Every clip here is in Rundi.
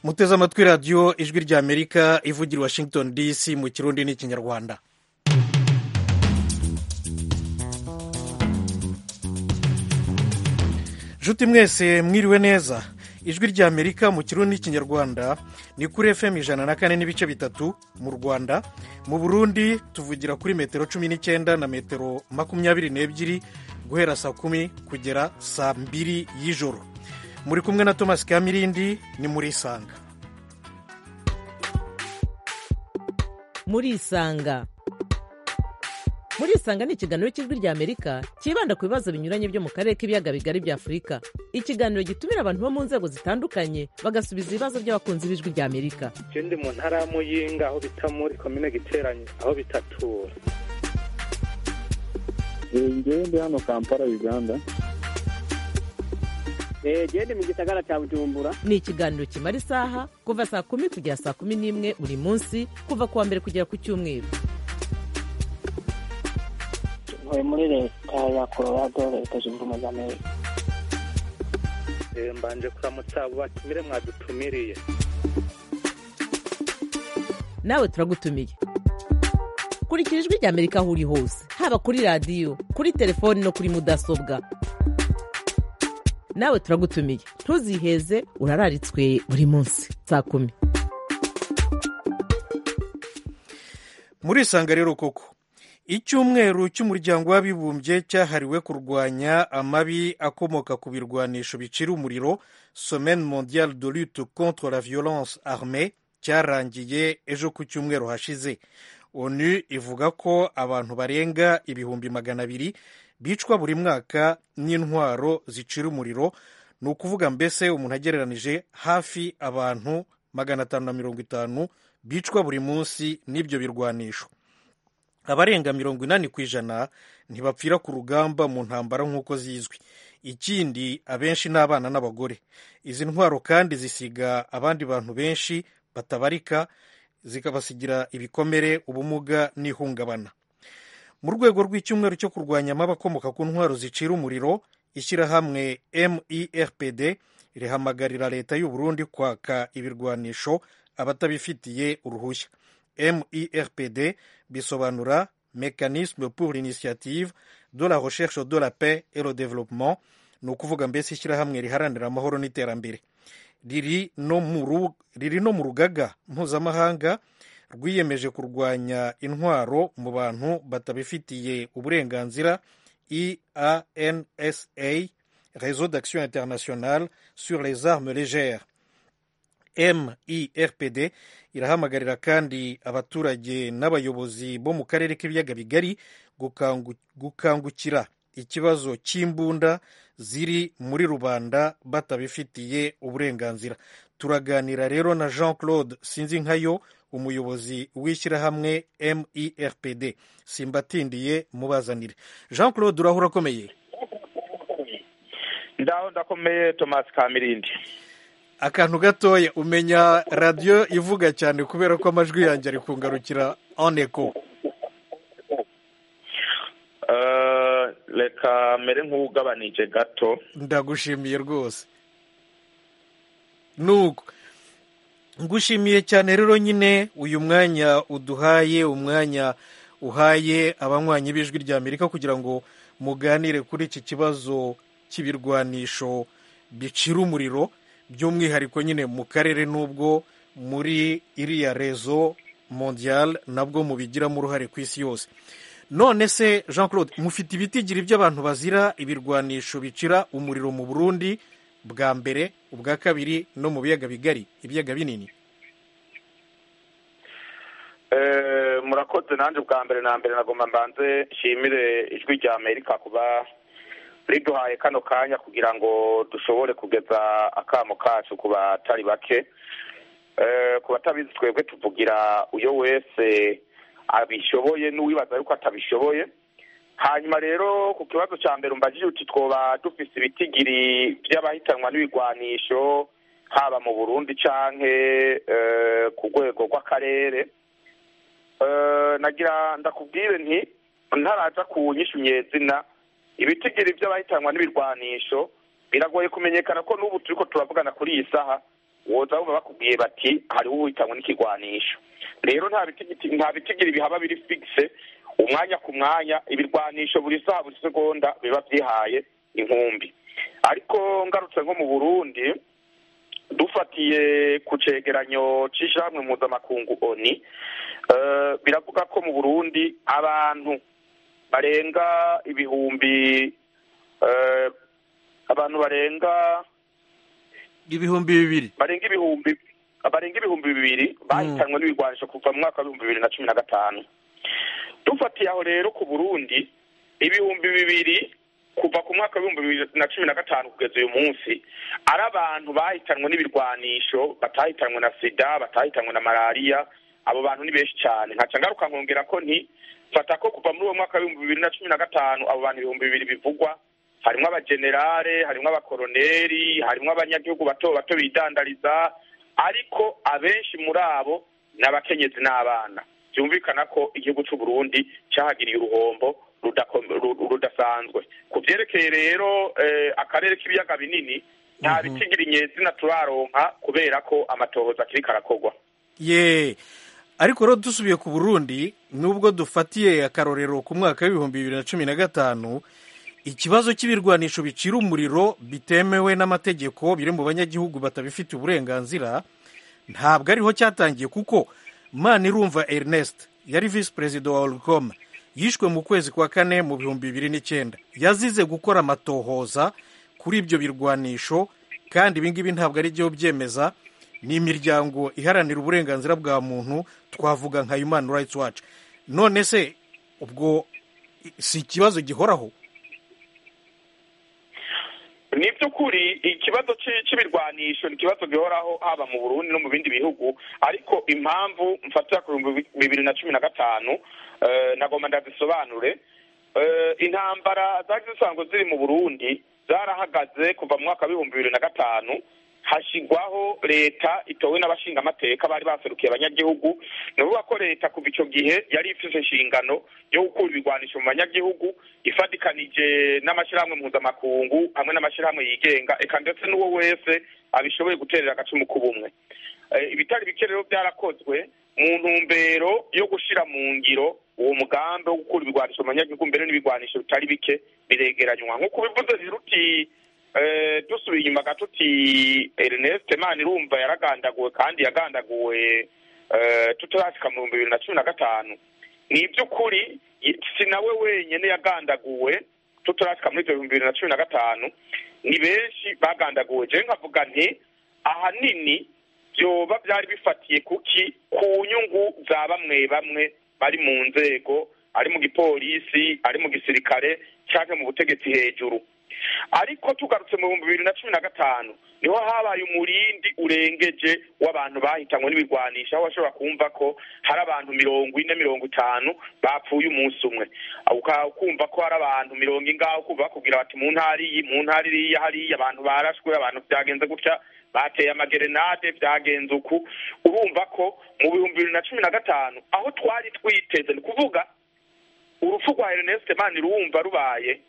muteze amatwi radiyo ijwi ry'amerika ivugira washington dc mu kirundi n'ikinyarwanda nshuti mwese mwiriwe neza ijwi ry'amerika mu kirundi n'ikinyarwanda ni kuri fm ijana na kane n'ibice bitatu mu rwanda mu burundi tuvugira kuri metero cumi n'icyenda na metero makumyabiri n'ebyiri guhera saa kumi kugera saa mbiri y'ijoro muri kumwe na thomas kamirindi ni muri isanga muri isanga muri isanga ni ikiganiro cy'ijwi ry'amerika cyibanda ku bibazo binyuranye byo mu karere k'ibiyaga bigari bya afurika ikiganiro gitumira abantu bo mu nzego zitandukanye bagasubiza ibibazo by'abakunzi b'ijwi ry'amerika je ndi mu ntara ya muyinga aho bita muri komine giteranye aho bitatura ngewe ndi hano kampala uganda gende mu gisagara cya bujumbura ni ikiganiro kimara isaha kuva saa kumi kugera saa kumi n'imwe buri munsi kuva ku wa mbere kugera ku cyumweru ntuye muri leta ya colorado leta zunze ubumwe za amerika Eh, mbanje kuramutsa abo batumire mwadutumiriye nawe turagutumiye kurikira ijwi ry'amerika aho uri hose haba kuri radiyo kuri telefoni no kuri mudasobwa nawe turagutumiye ntuziheze urararitswe buri munsi saa kumi muri isanga rero koko icyumweru cy'umuryango w'abibumbye cyahariwe kurwanya amabi akomoka ku birwanisho bicira umuriro semaine mondiale de lutte contre la violence armée cyarangiye ejo ku cyumweru hashize onu ivuga ko abantu barenga ibihumbi magana abiri bicwa buri mwaka n'intwaro zicira umuriro ni ukuvuga mbese umuntu agereranije hafi abantu magana atanu na mirongo itanu bicwa buri munsi n'ibyo birwanisho abarenga mirongo inani ku ijana ntibapfira ku rugamba mu ntambara nk'uko zizwi ikindi abenshi ni abana n'abagore izi ntwaro kandi zisiga abandi bantu benshi batabarika zikabasigira ibikomere ubumuga n'ihungabana mu rwego rw'icyumweru cyo kurwanya amabi akomoka ku ntwaro zicira umuriro ishyirahamwe merpd rihamagarira leta y'u Burundi kwaka ibirwanisho abatabifitiye uruhushya merpd bisobanura mécanisme pour l'initiative de la recherche de la paix et le développement ni ukuvuga mbese ishyirahamwe riharanira amahoro n'iterambere riri no mu ru- riri no mu rugaga mpuzamahanga rwiyemeje kurwanya intwaro mu bantu batabifitiye uburenganzira eansa réseau d'action internationale sur les armes légères mirpd irahamagarira kandi abaturage n'abayobozi bo mu karere k'ibiyaga bigari gukangu- gukangukira ikibazo cy'imbunda ziri muri rubanda batabifitiye uburenganzira turaganira rero na jean claude sinzinkayo umuyobozi w'ishyirahamwe mirpd simbatindiye mubazanire jean claude urahura akomeye ndaho ndakomeye thomas kamirindi akantu gatoya umenya radiyo ivuga cyane kubera ko amajwi yanjye ari kungarukira en echo Eh, reka mere nk'ugabanije gato ndagushimiye rwose nuko ngushimiye cyane rero nyine uyu mwanya uduhaye umwanya uhaye abanywanyi b'ijwi rya amerika kugira ngo muganire kuri iki kibazo cy'ibirwanisho bicira umuriro by'umwihariko nyine mu karere n'ubwo muri iriya rezo mondial nabwo mubigiramo uruhare ku isi yose none se jean claude mufite ibitigiri by'abantu bazira ibirwanisho bicira umuriro mu burundi bwa mbere ubwa kabiri no mu biyaga bigari ibiyaga binini Eh, murakoze nanjye bwa mbere na mbere nagomba mbanze nshimire ijwi rya amerika kuba riduhaye kano kanya kugira ngo dushobore kugeza akamo kacu ku batari bake Eh, ku batabizi twebwe tuvugira uyo wese abishoboye n'uwibaza yuko atabishoboye hanyuma rero ku kibazo cya mbere umbajije uti twoba dufise ibitigiri by'abahitanwa n'ibigwanisho haba mu burundi canke eh, ku rwego rw'akarere Eh, nagira ndakubwire nti ntaraja ku nyishu nyezina ibitigiri by'abahitanwa n'ibirwanisho biragoye kumenyekana ko n'ubu turiko turavugana kuri iyi saha woza bumva bakubwiye bati hariho uwitanywe n'ikigwanisho rero nta bitigiti- nta bitigira bihaba biri fixe umwanya ku mwanya ibirwanisho buri saha buri segonda biba byihaye inkumbi ariko ngarutse nko mu burundi dufatiye ku cegeranyo c'ishamwe mpuzamakungu oni eh, biravuga ko mu burundi abantu barenga ibihumbi eh, abantu barenga ibihumbi bibiri barenga ibihumbi barenga ibihumbi bibiri bahitanwe n'ibigwanisho kuva mu mwaka w'ibihumbi bibiri na cumi na gatanu dufatiye aho rero ku burundi ibihumbi bibiri kuva ku mwaka w'ibihumbi bibiri na cumi na gatanu kugeza uyu munsi ari abantu bahitanwe n'ibirwanisho batahitanwe na sida batahitanwe na malariya abo bantu ni benshi cyane nkaca ngaruka nkongera ko nti fata ko kuva muri uwo mwaka w'ibihumbi bibiri na cumi na gatanu abo bantu ibihumbi bibiri bivugwa harimwo abajenerale harimwo abakoroneri harimwo abanyagihugu bato bato bidandariza ariko abenshi muri abo ni abakenyezi n'abana byumvikana ko igihugu cy'u Burundi cyahagiriye uruhombo rudako- ru- rudasanzwe ku byerekeye rero eh, akarere k'ibiyaga binini nta bitigira inyezina turaronka kubera ko amatohoza akiri karakorwa ye ariko rero dusubiye ku burundi nubwo dufatiye akarorero ku mwaka w'ibihumbi bibiri na cumi na gatanu ikibazo cy'ibirwanisho bicira umuriro bitemewe n'amategeko biri mu banyagihugu batabifitiye uburenganzira ntabwo ariho cyatangiye kuko manirumva ernest yari visi perezida wa orcom yishwe mu kwezi kwa kane mu bihumbi bibiri n'icyenda yazize gukora amatohoza kuri ibyo birwanisho kandi ibingibi ntabwo ari byo byemeza ni imiryango iharanira uburenganzira bwa muntu twavuga nka human rights watch none se ubwo si ikibazo gihoraho ni by'ukuri ikibazo ci- c'ibirwanisho ni ikibazo gihoraho haba mu burundi no mu bindi bihugu ariko impamvu mfatira ku bihumbi bibiri na cumi na gatanu eh, nagomba ndazisobanure Eh, intambara zari zisanzwe ziri mu burundi zarahagaze kuva mu mwaka w'ibihumbi bibiri na gatanu hashigwaho leta itowe n'abashingamateka bari baserukiye abanyagihugu ni ukuvuga ko leta kuva icyo gihe yari ifite inshingano yo gukura ibigwanisho mu banyagihugu ifatikanije n'amashyirahamwe mpuzamakungu hamwe n'amashyirahamwe yigenga eka ndetse n'uwo wese abishoboye guterera agacumu k'ubumwe Eh, ibitari bike rero byarakozwe mu ntumbero yo gushyira mu ngiro uwo mugambi wo gukura ibigwanisho mu banyagihugu mbere n'ibigwanisho bitari bike biregeranywa nk'uko bivuze rero uti eh, dusubiye inyuma gato uti ernest manirumva yaragandaguwe kandi yagandaguwe eh, tutarashika mu bihumbi bibiri na cumi na gatanu ni iby'ukuri i- si nawe wenyine yagandaguwe tutarashika muri ibyo bihumbi bibiri na cumi na gatanu ni benshi bagandaguwe jewe nkavuga nti ahanini byoba byari bifatiye kuki ku nyungu za bamwe bamwe bari mu nzego ari mu gipolisi ari mu gisirikare cyangwa mu butegetsi hejuru ariko tugarutse mu bihumbi bibiri na cumi na gatanu niho habaye umurindi urengeje w'abantu bahitanywe n'ibigwanisha aho bashobora kumva ko hari abantu mirongo ine mirongo itanu bapfuye umunsi umwe Uka- ukumva ko hari abantu mirongo ingaho ukumva bakubwira bati mu ntara iyi mu ntara iriya hariya abantu barashwe abantu byagenze gutya bateye amagerenade byagenze uku urumva ko mu bihumbi bibiri na cumi na gatanu aho twari twiteze ni kuvuga urupfu rwa Ernest Manirumva rubaye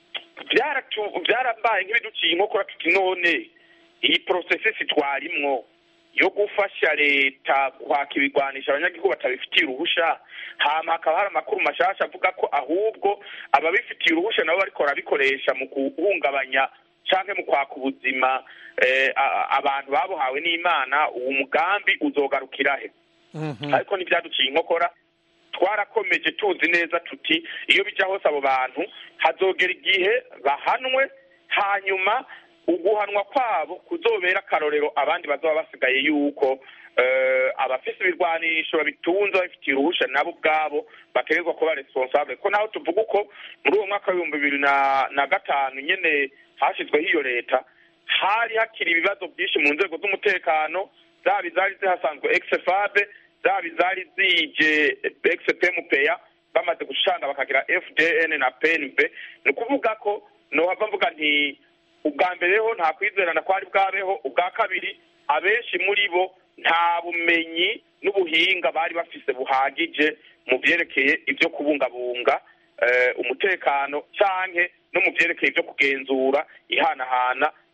byaratu- byarabaye nk'ibiduciye inkokora tuti none iyi porosesisi twarimwo yo gufasha leta kwaka ibigwanisha abanyagihugu batabifitiye uruhusha hama hakaba hari amakuru mashasha avuga ko ahubwo ababifitiye uruhusha nabo bariko barabikoresha mu guhungabanya canke mu kwaka ubuzima eh, a- a- abantu babuhawe n'imana uwo mugambi uzogarukira he ariko ntibyaduciye inkokora twarakomeje tuzi neza tuti iyo bijya hose abo bantu hazogera igihe bahanwe hanyuma uguhanwa kwabo kuzobera akarorero abandi bazaba basigaye yuko eh, abafise ibirwanisho babitunze babifitiye uruhusha nabo ubwabo bategerezwa kuba responsable ko naho tuvuga uko muri uwo mwaka w'ibihumbi bibiri na na gatanu nyene hashyizweho iyo leta hari hakiri ibibazo byinshi mu nzego z'umutekano zaba izari zihasanzwe exefabe zaba izari zije expemupeya bamaze gushanga bakagira fdn na pnb ni ukuvuga ko nohava mvuga nti ubwa mbere ho nta kwizerana kwari bwabeho ubwa kabiri abenshi muri bo nta bumenyi n'ubuhinga bari bafise buhagije mu byerekeye ibyo kubungabunga eh, umutekano canke no mu byerekeye ibyo kugenzura ihanahana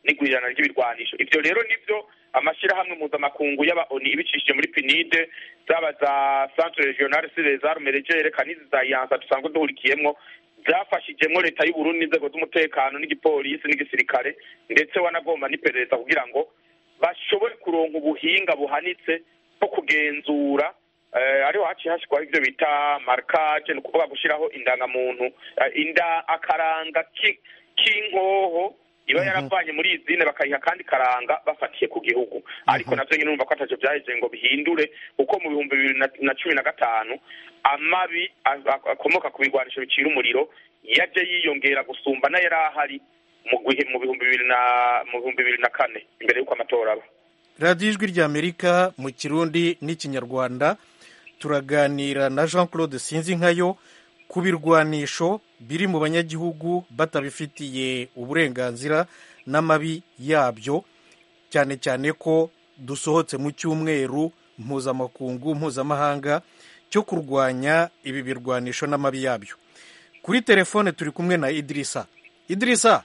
n'igwirirana ry'ibirwanisho ivyo rero nivyo amashyirahamwe mpuzamakungu y'aba oni ibicishije muri pinide zaba za centre regional sur les armes légere kanizi za yansa dusanzwe duhurikiyemwo zafashijemwo leta y'uburundi n'inzego z'umutekano n'igipolisi n'igisirikare ndetse wanagomba n'iperereza kugira ngo bashobore kuronka ubuhinga buhanitse bwo kugenzura eh, ariho haciye hashikwaho ivyo bita markage ni ukuvuga gushiraho indangamuntu eh, inda akaranga ki- k'inkoho iba yaravanye muri izine bakayiha kandi karanga bafatiye ku gihugu ariko navyo nyine urumva ko ataco vyaheje ngo bihindure kuko mu bihumbi bibiri na- na cumi na gatanu amabi a- a- akomoka ku bigwanisho bicira umuriro yaje yiyongera gusumba n'ayari ahari mu gihe mu bihumbi bibiri na mu bihumbi bibiri na kane imbere y'uko amatora aba radiyo ijwi ry'amerika mu kirundi n'ikinyarwanda turaganira na jean claude sinzinkayo ku birwanisho biri mu banyagihugu batabifitiye uburenganzira n'amabi yabyo cyane cyane ko dusohotse mu cyumweru mpuzamakungu mpuzamahanga cyo kurwanya ibi birwanisho n'amabi yabyo kuri telefone turi kumwe na idirisa idirisa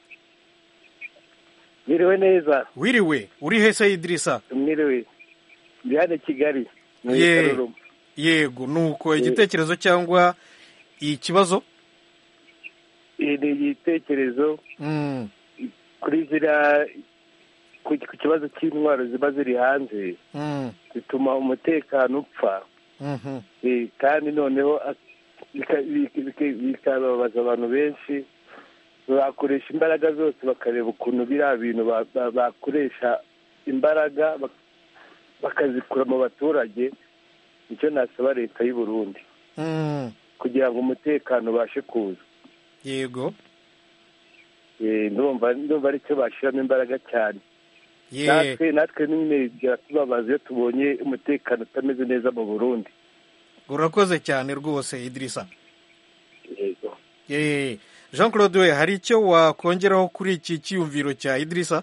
Mwiriwe neza wiriwe uri hese idirisa mwiriwe ndi hano i kigali mu Ye. Karuruma. yego nuko igitekerezo cyangwa ikibazo Iyi ni igitekerezo Mm, kuri ziriya ku ku kibazo cy'intwaro ziba ziri hanze mm, zituma umutekano upfa mhm, Eh, kandi noneho a- bika- bika- bika- bikababaza abantu benshi bakoresha imbaraga zose bakareba ukuntu biriya bintu ba- ba- bakoresha imbaraga bak- bakazikura mu baturage nicyo nasaba leta y'u Burundi mm, kugira ngo umutekano ubashe kuza yego Eh, ndumva ndumva aricyo bashyiramo imbaraga cyane ye natwe natwe nyine byatubabaza iyo tubonye umutekano utameze neza mu burundi urakoze cyane rwose idirisa yego ye jean claude we hari icyo wakongeraho kuri iki cyiyumviro cya idirisa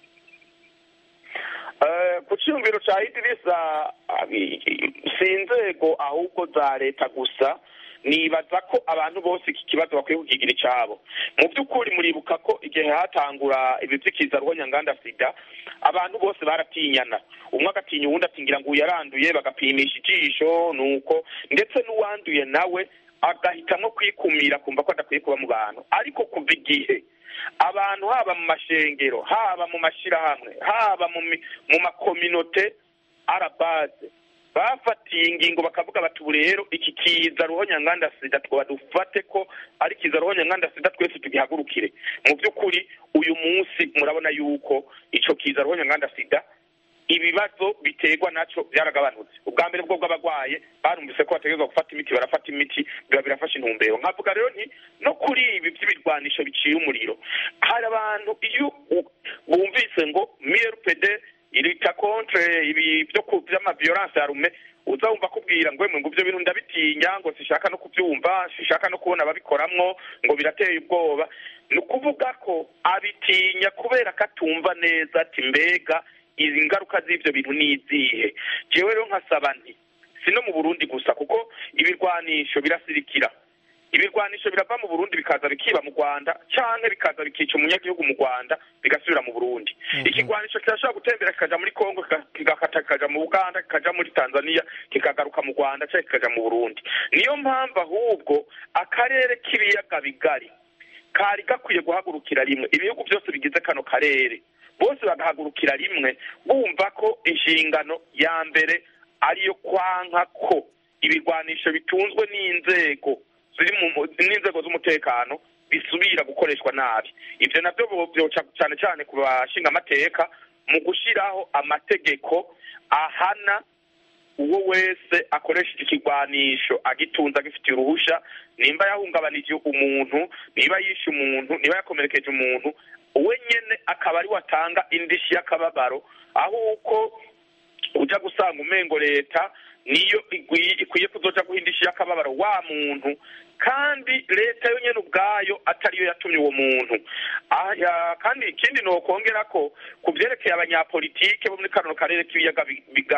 Eh, ku cyumviro cya idirisa abi- si inzego ahubwo za leta gusa nibaza ko abantu bose iki kibazo bakwiye kukigira icyabo mu by'ukuri muribuka ko igihe hatangura ibi by'ikiza rwonyanganda sida abantu bose baratinyana umwe agatinya uwundi ati ngira ngo uyu yaranduye bagapimisha ijisho nuko ndetse n'uwanduye nawe agahitamo kwikumira kumva ko adakwiye kuba mu bantu ariko kuva igihe abantu haba mu mashengero haba mu mashyirahamwe haba mu mi- mu makominote arabaze bafatiye ingingo bakavuga bati ubu rero iki kiza ruhonyanganda sida twaba dufate ko ari kiza ruhonyanganda sida twese tugihagurukire mu by'ukuri uyu munsi murabona yuko ico kiza ruhonyanganda sida ibibazo biterwa nacyo byaragabanutse ubwa mbere bwo bw'abarwaye barumvise ko bategerezwa gufata imiti barafata imiti biba birafasha intumbero nkavuga rero nti no kuri ibi by'ibirwanisho biciye umuriro hari abantu iyo u- bumvise ngo mrpd irita contre ibi byo ku by'amaviolence ya rume uza wumva kubwira ngo emwe ngo ibyo bintu ndabitinya ngo sishaka no kubyumva sishaka no kubona ababikoramwo ngo birateye ubwoba ni ukuvuga ko abitinya kubera ko atumva neza ati mbega izi ngaruka z'ibyo bintu ni izihe jewe rero nkasaba nti si no mu burundi gusa kuko ibirwanisho birasirikira ibirwanisho birava mu burundi bikaza bikiba mu rwanda canke bikaza bikica umunyagihugu mu rwanda bigasubira mu burundi ikigwanisho kirashobora gutembera kikaja muri kongo kika- kigakata kikaja mu uganda kikaja muri tanzania kikagaruka mu rwanda canke kikaja mu burundi niyo mpamvu ahubwo akarere k'ibiyaga bigari kari gakwiye guhagurukira rimwe ibihugu byose bigize kano karere bose bagahagurukira rimwe bumva ko inshingano ya mbere ariyo kwanka ko ibirwanisho bitunzwe n'inzego ziri mu n'inzego z'umutekano bisubira gukoreshwa nabi ibyo nabyo bo- byoca cyane cyane ku bashinga amateka mu gushyiraho amategeko ahana uwo wese akoresheje ikigwanisho agitunze agifitiye uruhusha nimba yahungabanije umuntu niba yishe umuntu niba yakomerekeje umuntu we nyene akaba ari watanga indishyi y'akababaro aho uko ujya gusanga umengo leta niyo igwi- ikwiye kuzoja guha indishyi y'akababaro wa muntu kandi leta yo nyene ubwayo atariyo yatumye uwo muntu Ah, ya- kandi ikindi nokongera ko ku vyerekeye abanyapolitike bo muri kano karere k'ibiyaga bi- bigari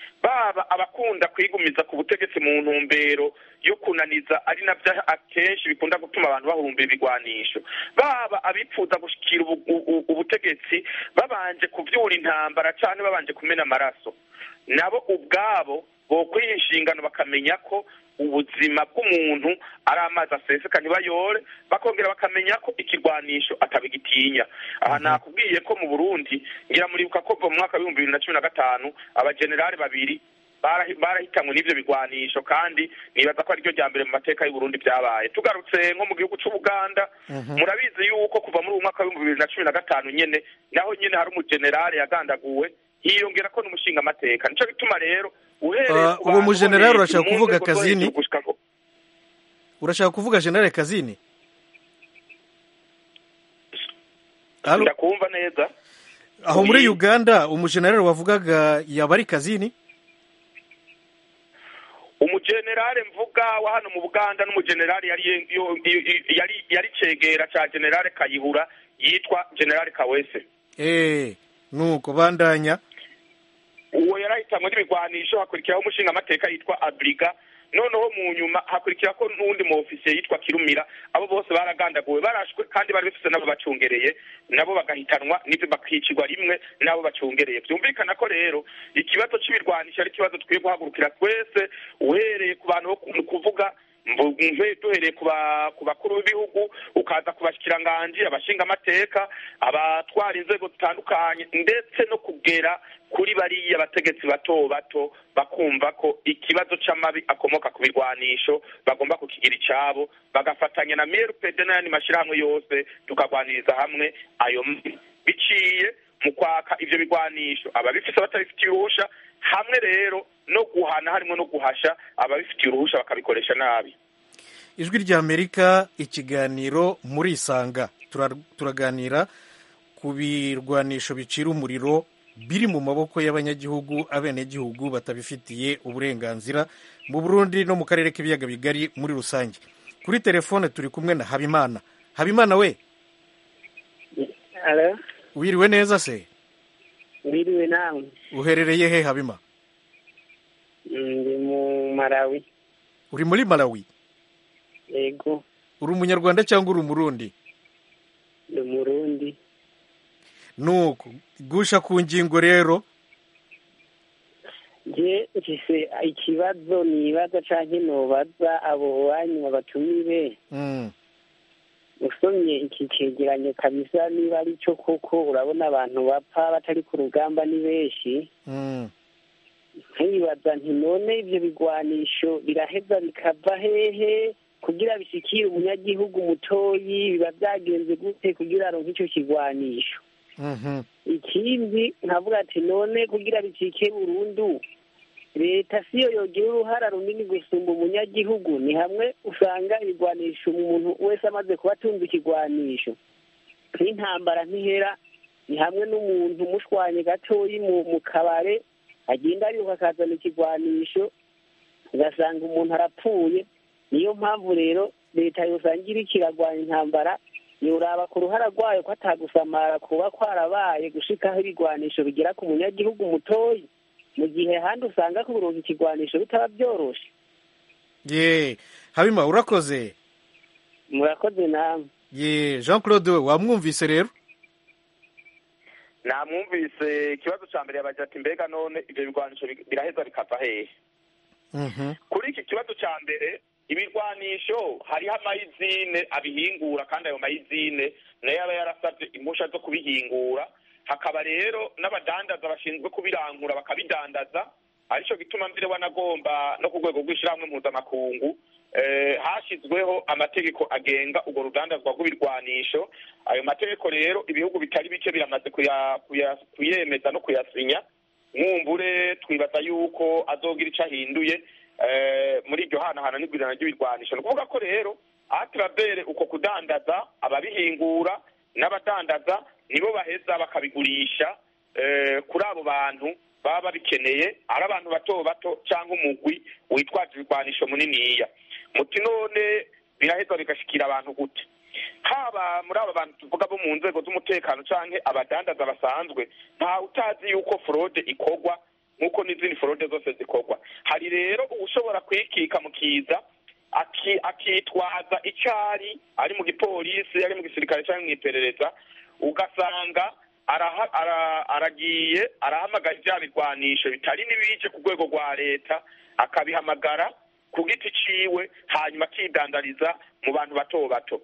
baba abakunda kwigumiza ku butegetsi mu ntumbero yo kunaniza ari nabyo akenshi bikunda gutuma abantu bahurumbira ibigwanisho baba abipfuza gushyikira ubu- ubu- ubutegetsi babanje kuvyura intambara cyane babanje kumena amaraso nabo ubwabo bokwiha inshingano bakamenya ko ubuzima bw'umuntu ari amazi aseseka ntibayore bakongera bakamenya ko ikirwanisho atabigitinya aha nakubwiye ko mu burundi ngira muribuka ko kuva mu mwaka w'ibihumbi bibiri na cumi na gatanu abajenerali babiri barahi- barahitanwe n'ivyo bigwanisho kandi nibaza ko ariryo rya mbere mu mateka y'uburundi vyabaye tugarutse nko mu gihugu c'ubuganda murabizi yuko kuva muri uwo mwaka w'ibihumbi bibiri na cumi na gatanu nyene naho nyene hari umujenerali yagandaguwe hiyongera ko n'umushinga amateka nico gituma rero uhereye Ah, ku uwo bantu mujenerali bo hejuru, urashaka mu kuvuga nzego zo Kazini? hejuru gushika ko- urashaka kuvuga generale kazini Alo? ndakumva neza aho muri Oui. uganda umujenerali wavugaga yaba ari kazini umujenerali mvuga wa hano mu buganda n'umujenerali yari yo- yo- yari yari cegera ca generale kayihura yitwa generale kawese eh nuko bandanya uwo yarahitanwe n'ibigwanisho hakurikiraho umushinga amateka yitwa abriga noneho mu nyuma hakurikira ko n'uwundi mu ofisiye yitwa kirumira abo bose baragandaguwe barashwe kandi bari bafise n'abo bacungereye nabo bagahitanwa n'ivyo bakicirwa rimwe n'abo bacungereye vyumvikana ko rero ikibazo c'ibirwanisho ari ikibazo dukwiye guhagurukira twese uhereye ku bantu bo ku- kuvuga mvu- mve duhereye ku ba- ku bakuru b'ibihugu ukaza ku bashikiranganji abashinga amateka abatwara inzego zitandukanye ndetse no kugera kuri bariya bategetsi bato bato bakumva ko ikibazo c'amabi akomoka ku birwanisho bagomba kukigira icabo bagafatanya na MRPD n'ayandi mashirahamwe yose tukagwaniriza hamwe ayo mabi biciye mu kwaka ivyo bigwanisho ababifise batabifitiye uruhusha hamwe rero no guhana harimo no guhasha ababifitiye uruhusha bakabikoresha nabi ijwi rya amerika ikiganiro muri isanga Tura- turaganira ku birwanisho bicira umuriro biri mu maboko y'abanyagihugu abenegihugu batabifitiye uburenganzira mu burundi no mu karere k'ibiyaga bigari muri rusange kuri telefone turi kumwe na habimana habimana we alo wiriwe neza se wiriwe nawe uherereye he habima ndi mu marawi uri muri malawi yego uri umunyarwanda cyangwa uri umurundi ndi umurundi nuko gusha ku ngingo rero je mfise ikibazo nibaza canke nobaza abo banyuma batumire Mm, usomye iki cegeranyo kabisa niba ari cyo koko urabona abantu bapfa batari ku rugamba ni benshi mm. nkibaza nti none ivyo bigwanisho biraheza bikava hehe kugira bishikire umunyagihugu mutoyi biba vyagenze gute kugira aronke ico kigwanisho Mhm. ikindi nkavuga ati none kugira bicike burundu leta siyo yogira uruhara runini gusumba umunyagihugu ni hamwe usanga ibigwanisho umuntu wese amaze kuba atunze ikigwanisho nk'intambara ntihera ni hamwe n'umuntu mushwanye gatoyi mu mu kabare agenda ariruka akazana ikigwanisho ugasanga umuntu arapfuye niyo mpamvu rero leta yosanga iriko iragwanya intambara yoraba ku ruhara rwayo ko atagusamara kuba kwarabaye gushikaho ibigwanisho bigera ku munyagihugu mutoyi mu gihe handi usanga kuronka ikigwanisho bitaba byoroshe ye habima urakoze murakoze namwe ye jean claude we wamwumvise rero namwumvise ikibazo ca mbere yabaje ati mbega none ivyo bigwanisho bi- biraheza bikava hehe Mhm. kuri iki kibazo ca mbere ibirwanisho hariho amayizine abihingura kandi ayo mayizine nayo aba yarasavye impusha zo kubihingura hakaba rero n'abadandaza bashinzwe kubirangura bakabidandaza arico gituma mbere wanagomba no ku rwego rw'ishirahamwe mpuzamakungu eh, hashizweho amategeko agenga urwo rudandazwa rw'ibirwanisho ayo mategeko rero ibihugu bitari bike biramaze kuya- kuya- kuyemeza no kuyasinya mwumbure twibaza yuko azogira ico ahinduye eh, muri iryo hanahana n'igwirana ry'ibirwanisho ni ukuvuga ko rero atrabere uko kudandaza ababihingura n'abadandaza nibo baheza bakabigurisha eh, kuri abo bantu baba babikeneye ari abantu bato bato cyangwa umugwi witwaje ibirwanisho muniniya muti none biraheza bigashikira abantu gute haba muri aba bantu tuvuga bo mu nzego z'umutekano canke abadandaza basanzwe nta utazi yuko fraude ikorwa nk'uko n'izindi forode zose zikorwa hari rero ushobora kwikika mu kiza aki- akitwaza icari ari mu gipolisi ari mu gisirikare cyangwa mu iperereza ugasanga araha- ara- aragiye arahamagara ibya birwanisho bitari n'ibije ku rwego rwa leta akabihamagara ku giti ciwe hanyuma akidandariza mu bantu bato bato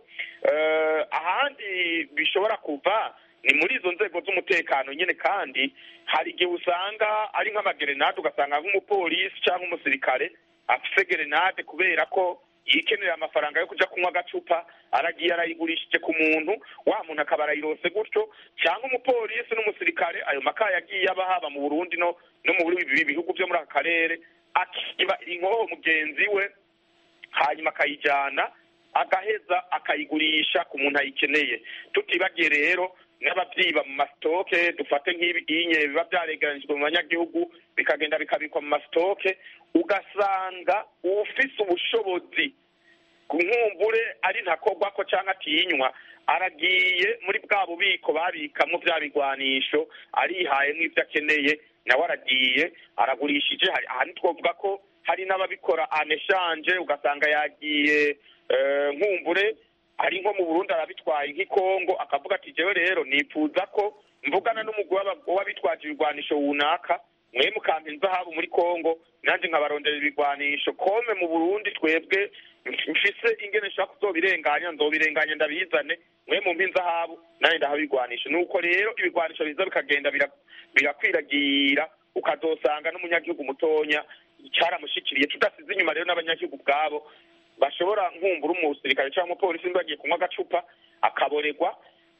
Eh, ahandi bishobora kuva ni muri izo nzego z'umutekano nyine kandi hari igihe usanga ari nk'amagerenade ugasanga nk'umupolisi cyangwa umusirikare afise gerenade kubera ko yikenera amafaranga yo kuja kunywa agacupa aragiye arayigurishije ku muntu wa muntu akaba arayirose gutyo cyangwa umupolisi n'umusirikare ayo makaye yagiye aba haba mu burundi no no mu bindi bihugu byo muri aka karere akiba inkoho mugenzi we hanyuma akayijyana agaheza akayigurisha ku muntu ayikeneye tutibagiye rero n'ababyiba mu masitoke dufate nk'ibinye biba byaregeranijwe mu banyagihugu bikagenda bikabikwa mu masitoke ugasanga ufise ubushobozi ku nkumbure ari ntakorwa ko cyangwa atinywa aragiye muri bwa bubiko babikamo bya bigwanisho arihaye nk'ibyo akeneye nawe aragiye aragurishije hari ahandi twavuga ko hari n'ababikora aneshanje ugasanga yagiye eh, nkumbure ari nko mu burundi arabitwaye nk'ikongo akavuga ati jewe rero nifuza ko mvugana n'umugwi w'aba- w'abitwaje ibigwanisho runaka mwe mukampa inzahabu muri kongo nanjye nkabarondera ibigwanisho kome mu burundi twebwe mfise ingene nshaka kuzobirenganya nzobirenganya ndabizane mwe mumpa inzahabu nanjye ndaha ibigwanisho nuko rero ibigwanisho biza bikagenda bira- birakwiragira ukazosanga n'umunyagihugu mutonya cyaramushikiriye tudasize inyuma rero n'abanyagihugu ubwabo bashobora nkumbura umusirikare cyangwa umupolisi niba bagiye kunywa agacupa akaboregwa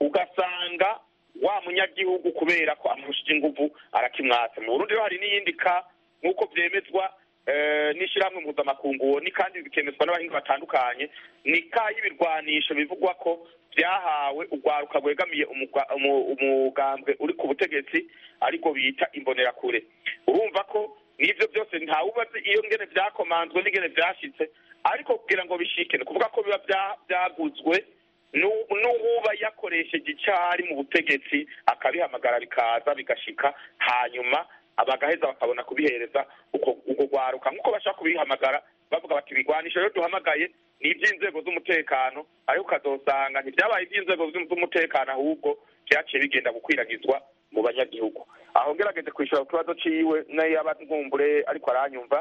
ugasanga wa munyagihugu kubera ko amurushije inguvu arakimwatsa mu burundi rero hari n'iyindi ka nk'uko byemezwa eh, n'ishyirahamwe mpuzamakungu ni kandi bikemezwa n'abahinga batandukanye ni ka y'ibirwanisho bivugwa ko byahawe urwaruka rwegamiye umugwa- umu- umugambwe uri ku butegetsi ariko bita imbonerakure urumva ko n'ibyo byose ntawubazi iyo ngene byakomanzwe n'ingene byashitse ariko kugira ngo bishike ni ukuvuga ko biba bya- byaguzwe nu- n'uwuba yakoresheje icari mu butegetsi akabihamagara bikaza bigashika hanyuma abagaheza bakabona kubihereza uko uko rwaruka nk'uko bashaka kubihamagara bavuga bati ibigwanisho rero duhamagaye ni iby'inzego z'umutekano ariko ukazosanga ntibyabaye iby'inzego z'um- z'umutekano ahubwo byaciye bigenda gukwiragizwa mu banyagihugu aho ngerageze kwishyura ku kibazo ciwe nayo yaba nkumbure ariko aranyumva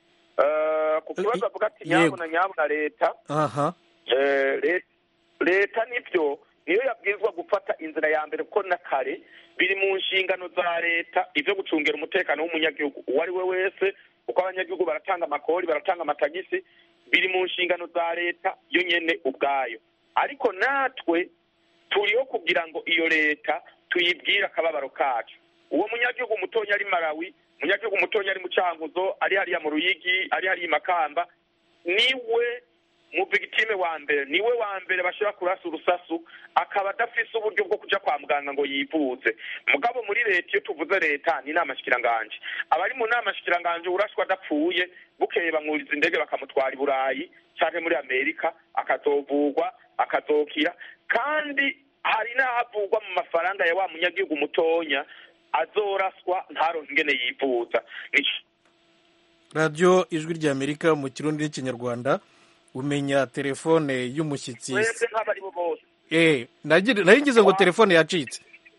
Eh, ku kibazo avuga ati Yego. nyabuna nyabuna leta aha Eh, le- leta nibyo niyo yabwirizwa gufata inzira ya mbere kuko na kare biri mu nshingano za leta ibyo gucungira umutekano w'umunyagihugu uwo ari we wese kuko abanyagihugu baratanga amakori baratanga amatagisi biri mu nshingano za leta yo nyene ubwayo ariko natwe turiho kugira ngo iyo leta tuyibwire akababaro kacu uwo munyagihugu mutonya ari malawi umunyagihugu mutonya ari mu cankuzo ari hariya mu ruyigi ari hariya i makamba niwe mu victime wa mbere niwe wa mbere bashobora kurasa urusasu akaba adafise uburyo bwo kuja kwa muganga ngo yivuze mugabo muri leta iyo tuvuze leta ni inama shikiranganje abari mu nama shikiranganje urashwa adapfuye bukeye bamwuriza indege bakamutwara i burayi canke muri amerika akazovugwa akazokira kandi hari n'ahavugwa mu mafaranga ya wa munyagihugu mutonya azoraswa ntaronke ingene yivuza Nico radiyo ijwi ry'amerika mu kirundi n'ikinyarwanda umenya telefone y'umushyitsi twese nk'abari bo bose eh nagira- nari ngize ngo telefone yacitse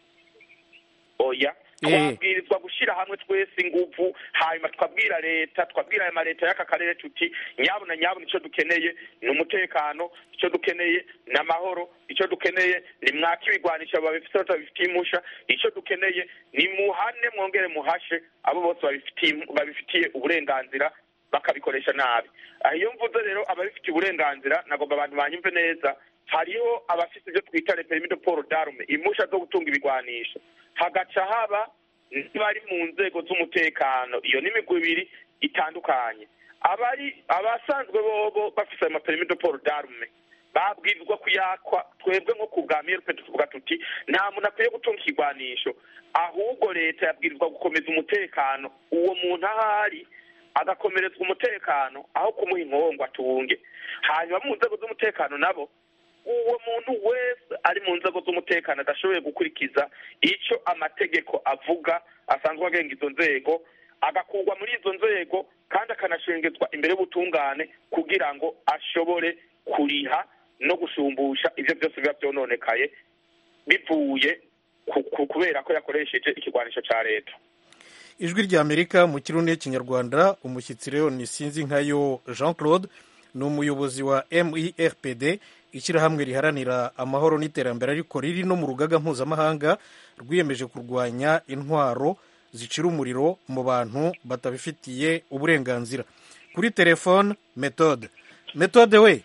oya Eh. twabwirizwa gushyira hamwe twese inguvu hanyuma twabwira leta twabwira aya maleta y'aka karere tuti nyabuna nyabuna icyo dukeneye ni umutekano icyo dukeneye ni amahoro icyo dukeneye ni mwaka ibigwanisha babifite batabifitiye impusha icyo dukeneye ni muhane mwongere muhashe abo bose babifitiye babifitiye uburenganzira bakabikoresha nabi aha iyo mvuze rero ababifitiye uburenganzira nagomba abantu banyumve neza hariho abafite ibyo twita permis de port d'arme impusha zo gutunga ibigwanisho hagaca haba n'abari mu nzego z'umutekano iyo ni imigwi ibiri itandukanye abari abasanzwe bobo bafise ayo mapermis de port d'arme babwirizwa kuyakwa twebwe nko ku bwa mrp tuvuga tuti nta muntu akwiye gutunga ikigwanisho ahubwo leta yabwirizwa gukomeza umutekano uwo muntu ahari agakomerezwa umutekano aho kumuha inkongo atunge hanyuma mu nzego z'umutekano nabo uwo muntu wese ari mu nzego z'umutekano adashoboye gukurikiza icyo amategeko avuga asanzwe agenga izo nzego agakurwa muri izo nzego kandi akanashengezwa imbere y'ubutungane kugira ngo ashobore kuriha no gushumbusha ibyo byose biba byononekaye bivuye ku- ku- kubera ko yakoresheje ikigwanisho cya leta ijwi rya amerika mu kirundi n'ikinyarwanda umushyitsi rero ni sinzi nkayo jean claude ni umuyobozi wa mirpd ishyirahamwe riharanira amahoro n'iterambere ariko riri no mu rugaga mpuzamahanga rwiyemeje kurwanya intwaro zicira umuriro mu bantu batabifitiye uburenganzira kuri telefone metode metode we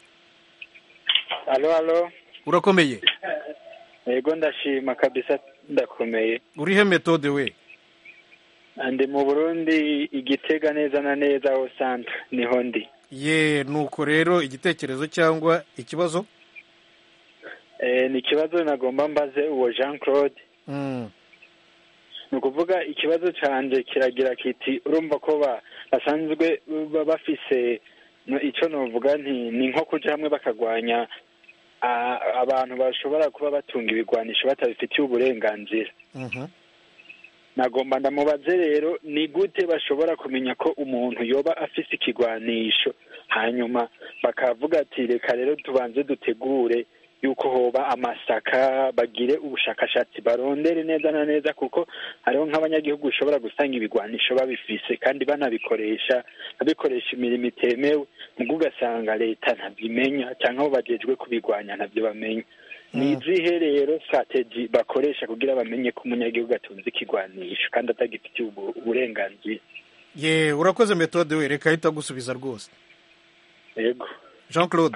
alo alo urakomeye yego ndashima kabisa ndakomeye urihe metode we ndi mu burundi igitega neza na neza aho santre niho ndi ye nuko rero igitekerezo cyangwa ikibazo Eh, ni ikibazo nagomba mbaze uwo jean claude Mm, ni ukuvuga ikibazo cyanjye kiragira kiti urumva ko ba- basanzwe ba- bafise no- icyo novuga nti ni nko kuja hamwe bakagwanya ah, abantu bashobora kuba batunga ibigwanisho batabifitiye uburenganzira mhm. nagomba ndamubaze rero ni gute bashobora kumenya ko umuntu yoba afise ikigwanisho hanyuma bakavuga ati reka rero tubanze dutegure yuko hoba amasaka bagire ubushakashatsi barondere neza na neza kuko hariho nk'abanyagihugu bishobora gusanga ibigwanisho babifise kandi banabikoresha babikoresha imirimo itemewe nubwo ugasanga leta ntabimenya cyangwa abo bajejwe kubigwanya ntabyo bamenya ni izihe rero strategy bakoresha kugira bamenye ko umunyagihugu atunze ikigwanisho kandi atagifitiye ubu- uburenganzira ye urakoze metode we reka ahita agusubiza rwose yego jean claude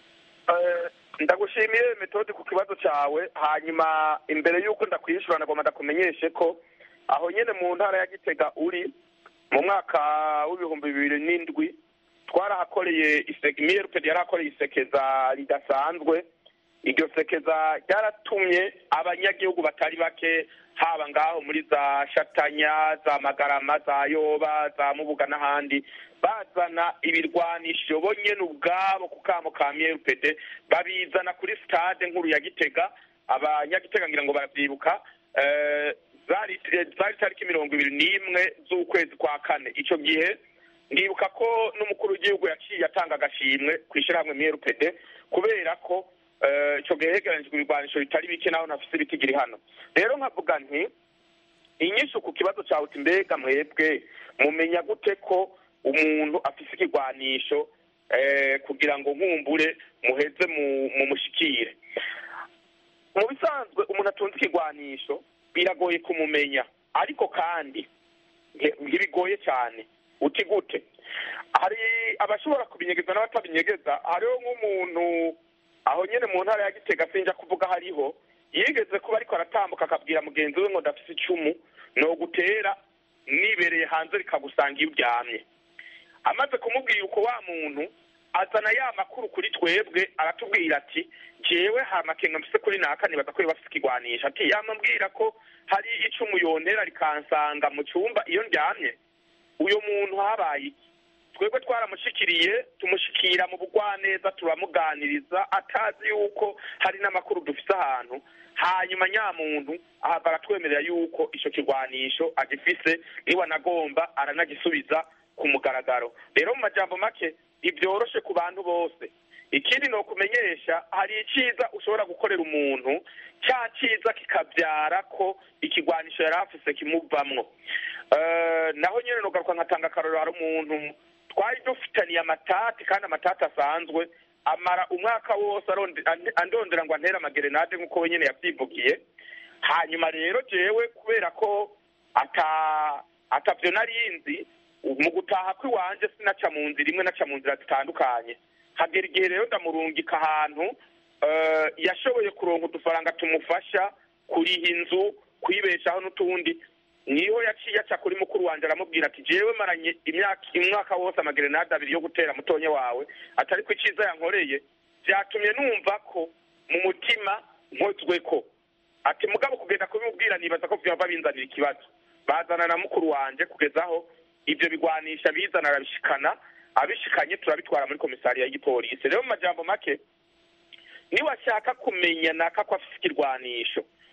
Eh, ndagushimiye metode ku kibazo cyawe hanyuma imbere y'uko ndakwishura nagomba ndakumenyeshe ko aho nyine mu ntara ya gitega uri mu mwaka w'ibihumbi bibiri n'indwi twarahakoreye miyerupedi yarahakoreye isekeza ridasanzwe iryo sekeza ryaratumye abanyagihugu batari bake haba ngaho muri za shatanya za magarama za yoba za mubuga n'ahandi bazana ibirwanisho bo nyene ubwabo ku kamo ka miyerupede babizana kuri stade nkuru ya gitega abanyagitega ngira ngo baravyibuka eh, zari zari tariki mirongo ibiri n'imwe z'ukwezi kwa kane ico gihe ndibuka ko n'umukuru w'igihugu yaciye atanga agashimwe ku ishyirahamwe miyerupede kubera ko eh, ico gihe hegeranijwe ibirwanisho bitari bike naho nafise ibitigiri hano rero nkavuga nti inyishu ku kibazo cyawe uti mbega mwebwe mumenya gute ko umuntu afise ikigwanisho eh, kugira ngo nkumbure muheze mu- mumushikire mu bisanzwe umuntu atunze ikigwanisho biragoye kumumenya ariko kandi nge- ntibigoye cyane uti gute hari abashobora kubinyegeza n'abatabinyegeza hariho nk'umuntu aho nyine mu ntara ya gitega sinja kuvuga hariho yigeze kuba ariko aratambuka akabwira mugenzi we ngo ndafise icumu no gutera nibereye hanze rikagusanga iyo uryamye amaze kumubwira uko wa muntu azana ya makuru kuri twebwe aratubwira ati jewe ha makenga mfise kuri naka nibaza ko bafise ikigwanisha ati yamambwira ko hari icumu yontera rikansanga mu cyumba iyo ndyamye uyo muntu habaye iki twebwe twaramushikiriye tumushikira mu bugwaneza turamuganiriza atazi yuko hari n'amakuru dufise ahantu hanyuma nyamuntu ahava aratwemerera yuko ico kigwanisho agifise niwe anagomba aranagisubiza ku mugaragaro rero mu majambo make ntibyoroshe ku bantu bose ikindi ni ukumenyesha hari icyiza ushobora gukorera umuntu cya cyiza kikabyara ko ikigwanisho yari afise kimuvamwo Eh, naho nyine nugaruka nkatanga akarorero hari umuntu twari dufitaniye amatati kandi amatati asanzwe amara umwaka wose aronde- ande- andondera ngo antere amagerenade nk'uko we nyine yabyivugiye hanyuma rero jewe kubera ko ata atavyo narinzi mu gutaha kw'iwanje sinaca mu nzira imwe naca mu nzira zitandukanye hagera igihe rero ndamurungika ahantu eh, yashoboye kuronka udufaranga tumufasha kuriha inzu kwibeshaho n'utundi niho yaciye aca kuri mukuru wanje aramubwira ati jewe maranye imyaka umwaka wose amagerenade abiri yo gutera mutonya wawe atari ko iciza yankoreye vyatumye numva ko mu mutima nkozwe ko ati mugabo kugenda kubimubwira nibaza ko vyava binzanira ikibazo bazana na mukuru wanje kugezaho ivyo bigwanisha bizana arabishikana abishikanye turabitwara muri komisariya y'igipolisi rero mu majambo make niwashaka kumenya naka ko afise ikirwanisho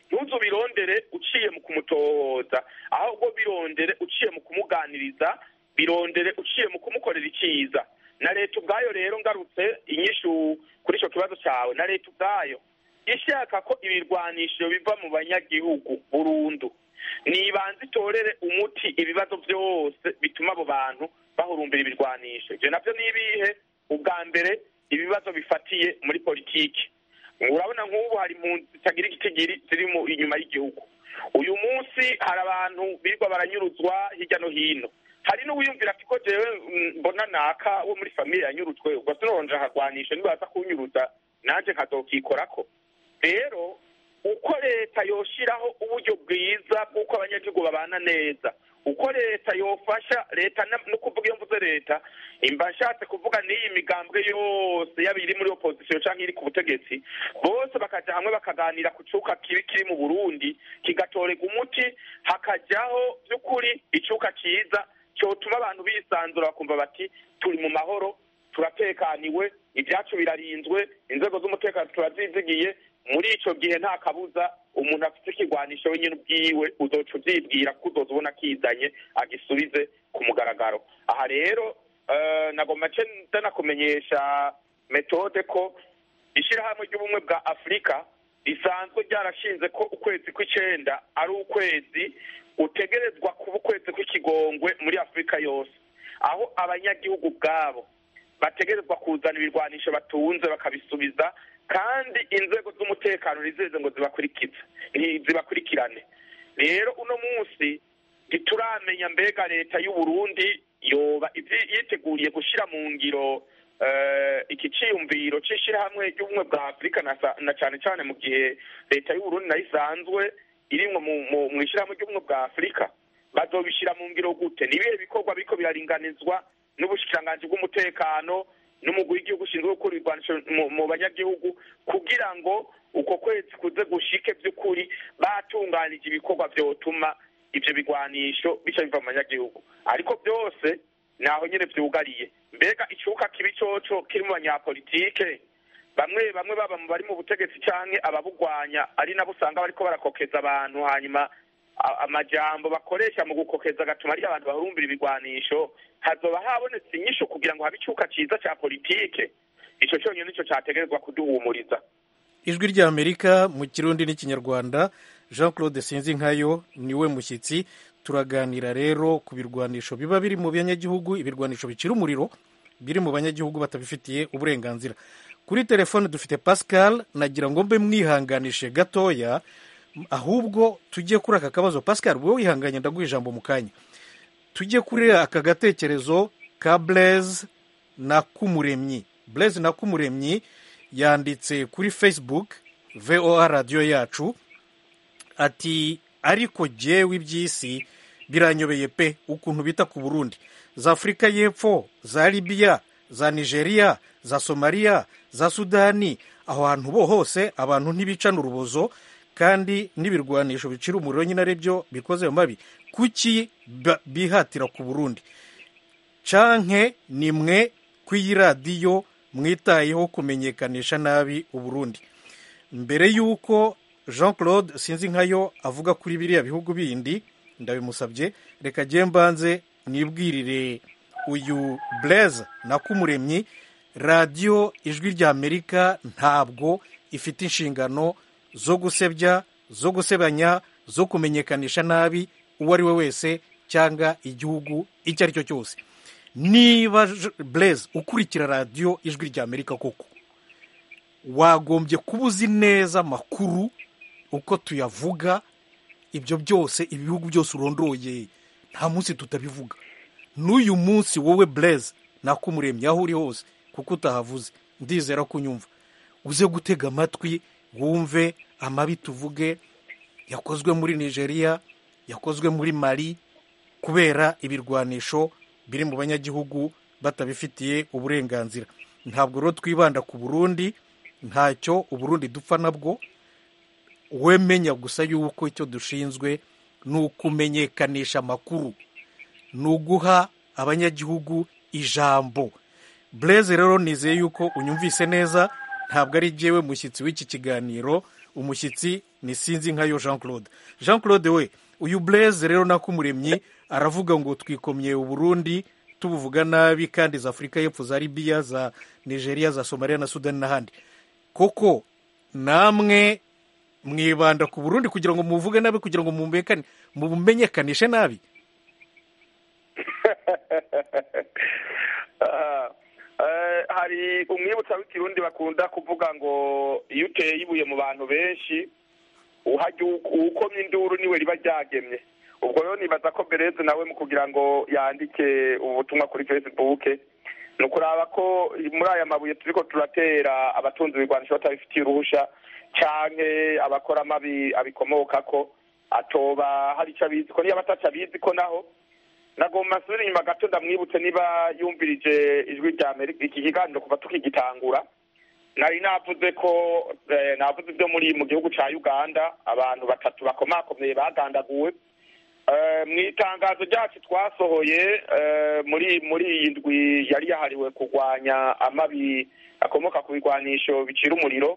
ntuzu birondere uciye mu kumutohoza ahubwo birondere uciye mu kumuganiriza birondere uciye mu kumukorera icyiza na leta ubwayo rero ngarutse inyishu kuri icyo kibazo cyawe na leta ubwayo ishaka ko ibirwanisho biva mu banyagihugu burundu nibanze itorere umuti ibibazo byose bituma abo bantu bahurumbira ibirwanisho ibyo nabyo ni ibihe ubwa mbere ibibazo bifatiye muri politiki urabona nk'ubu hari impunzi zitagira igitigiri ziri mu inyuma y'igihugu uyu munsi hari abantu birirwa baranyuruzwa hirya no hino hari n'uwiyumvira ati ko jewe mbona naka wo muri famiye yanyurujwe ubwo sinonje akarwanisha nibaza kunyuruza nanjye nkazokikorako rero uko leta yoshiraho uburyo bwiza bw'uko abanyagihugu babana neza uko leta yofasha leta no kuvuga iyo mvuze leta imba nshatse kuvuga n'iyi migambwe yose yaba iri muri opozisiyo cyangwa iri ku butegetsi bose bakaja hamwe bakaganira ku cuka kibi kiri mu burundi kigatorega umuti hakajyaho by'ukuri icuka cyiza cyotuma abantu bisanzura bakumva bati turi mu mahoro turatekaniwe ibyacu birarinzwe inzego z'umutekano turazizigiye muri icyo gihe nta kabuza umuntu afite ikigwanisho wenyine ubwiwe uzoca ubyibwira ko uzoza ubona akizanye agisubize ku mugaragaro aha rero nagomba ndanakumenyesha metode ko ishyirahamwe ry'ubumwe bwa afurika risanzwe ryarashinze ko ukwezi kw'icyenda ari ukwezi utegerezwa kuba ukwezi kw'ikigongwe muri afurika yose aho abanyagihugu ubwabo bategerezwa kuzana ibirwanisho batunze bakabisubiza kandi inzego z'umutekano ntizeze ngo zibakurikize zibakurikirane rero uno munsi ntituramenya mbega leta y'u Burundi yoba yiteguriye gushyira mu ngiro iki cyiyumviro cy'ishyirahamwe ry'ubumwe bwa afurika na cyane cyane mu gihe leta y'u Burundi nayo isanzwe irimwo mu ishyirahamwe ry'ubumwe bwa afurika bazobishyira mu ngiro gute ni ibihe bikorwa biriko biraringanizwa n'ubushikiranganji bw'umutekano n'umugwi w'igihugu ushinzwe gukora ibirwanisho mu banyagihugu kugira ngo uko kwezi kuze gushike by'ukuri batunganije ibikorwa byotuma ibyo bigwanisho bica biva mu banyagihugu ariko byose naho nyine byugariye mbega icuka kibi coco kiri mu banyapolitike bamwe bamwe baba mu bari mu butegetsi canke ababugwanya ari nabo usanga bariko barakokeza abantu hanyuma amajambo bakoresha mu gukokeza agatuma ari abantu bahurumbira ibigwanisho hazoba habonetse inyisho kugira ngo habe icuka ciza ca politike ico cyonyine nico categerezwa kuduhumuriza ijwi rya amerika mu kirundi n'ikinyarwanda jean claude sinzinkayo niwe mushyitsi turaganira rero ku birwanisho biba biri mu banyagihugu ibirwanisho bicira umuriro biri mu banyagihugu batabifitiye uburenganzira kuri telefone dufite pascal nagira ngo mbe mwihanganishe gatoya ahubwo tujye kuri aka kabazo pascal wowe wihanganye ndaguha ijambo mu kanya tujye kuri aka gatekerezo ka blaise na kumuremyi blaise na kumuremyi yanditse kuri facebook voa radiyo yacu ati ariko jyewe iby'isi biranyobeye pe ukuntu bita ku burundi za afurika y'epfo za libiya za nigeria za somaliya za sudani aho hantu bo hose abantu ntibicana urubozo kandi n'ibirwanisho bicira umuriro nyine ari byo bikoze mu mabi kuki bihatira ku burundi canke ni mwe ku iyi radiyo mwitayeho kumenyekanisha nabi uburundi mbere y'uko jean claude sinzi nkayo avuga kuri biriya bihugu bindi ndabimusabye reka agiye mbanze nibwirire uyu blaise na kumuremyi radiyo ijwi rya amerika ntabwo ifite inshingano zo gusebya zo gusebanya zo kumenyekanisha nabi uwo ari we wese cyangwa igihugu icyo ari cyo cyose niba blaise ukurikira radiyo ijwi rya amerika koko wagombye kuba uzi neza amakuru uko tuyavuga ibyo byose ibihugu byose urondoye nta munsi tutabivuga n'uyu munsi wowe blaise nakumuremye aho uri hose kuko utahavuze ndizera ko unyumva uze gutega amatwi wumve amabi tuvuge yakozwe muri nigeria yakozwe muri mali kubera ibirwanisho biri mu banyagihugu batabifitiye uburenganzira ntabwo rero twibanda ku burundi ntacyo uburundi dupfa nabwo wemenya gusa yuko icyo dushinzwe ni ukumenyekanisha amakuru ni uguha abanyagihugu ijambo bureze rero nizeye yuko unyumvise neza ntabwo ari jyewe mushyitsi w'iki kiganiro umushyitsi ni sinzi nkayo jean claude jean claude we uyu blaise rero nakumuremyi aravuga ngo twikomye uburundi tubuvuga nabi kandi za afurika y'epfo za libiya za nigeria za somaliya na sudani n'ahandi koko namwe mwibanda ku burundi kugira ngo muvuge nabi kugira ngo mumekane- mumenyekanishe nabi Ah, eh, hari umwibutsa w'ikirundi bakunda kuvuga ngo iyo uteye ibuye mu bantu benshi uhajya uwukomye induru niwe riba ryagemye ubwo rero nibaza ko bereze nawe mu kugira ngo yandike ubutumwa kuri facebook ni ukuraba ko muri aya mabuye turiko turatera abatunzi ibigwanisho batabifitiye uruhusha canke abakora amabi abikomokako atoba hari ico abizi ko niyo abataca abizi ko naho nagomba nsubire inyuma gato ndamwibutse niba yumvirije ijwi rya amerika iki kiganiro kuva tukigitangura nari navuze ko eh, navuze ibyo muri mu gihugu ca uganda abantu batatu bakomakomeye bagandaguwe Eh, mu itangazo ryacu twasohoye eh, muri muri iyi ndwi yari yahariwe kurwanya amabi akomoka ku bigwanisho bicira umuriro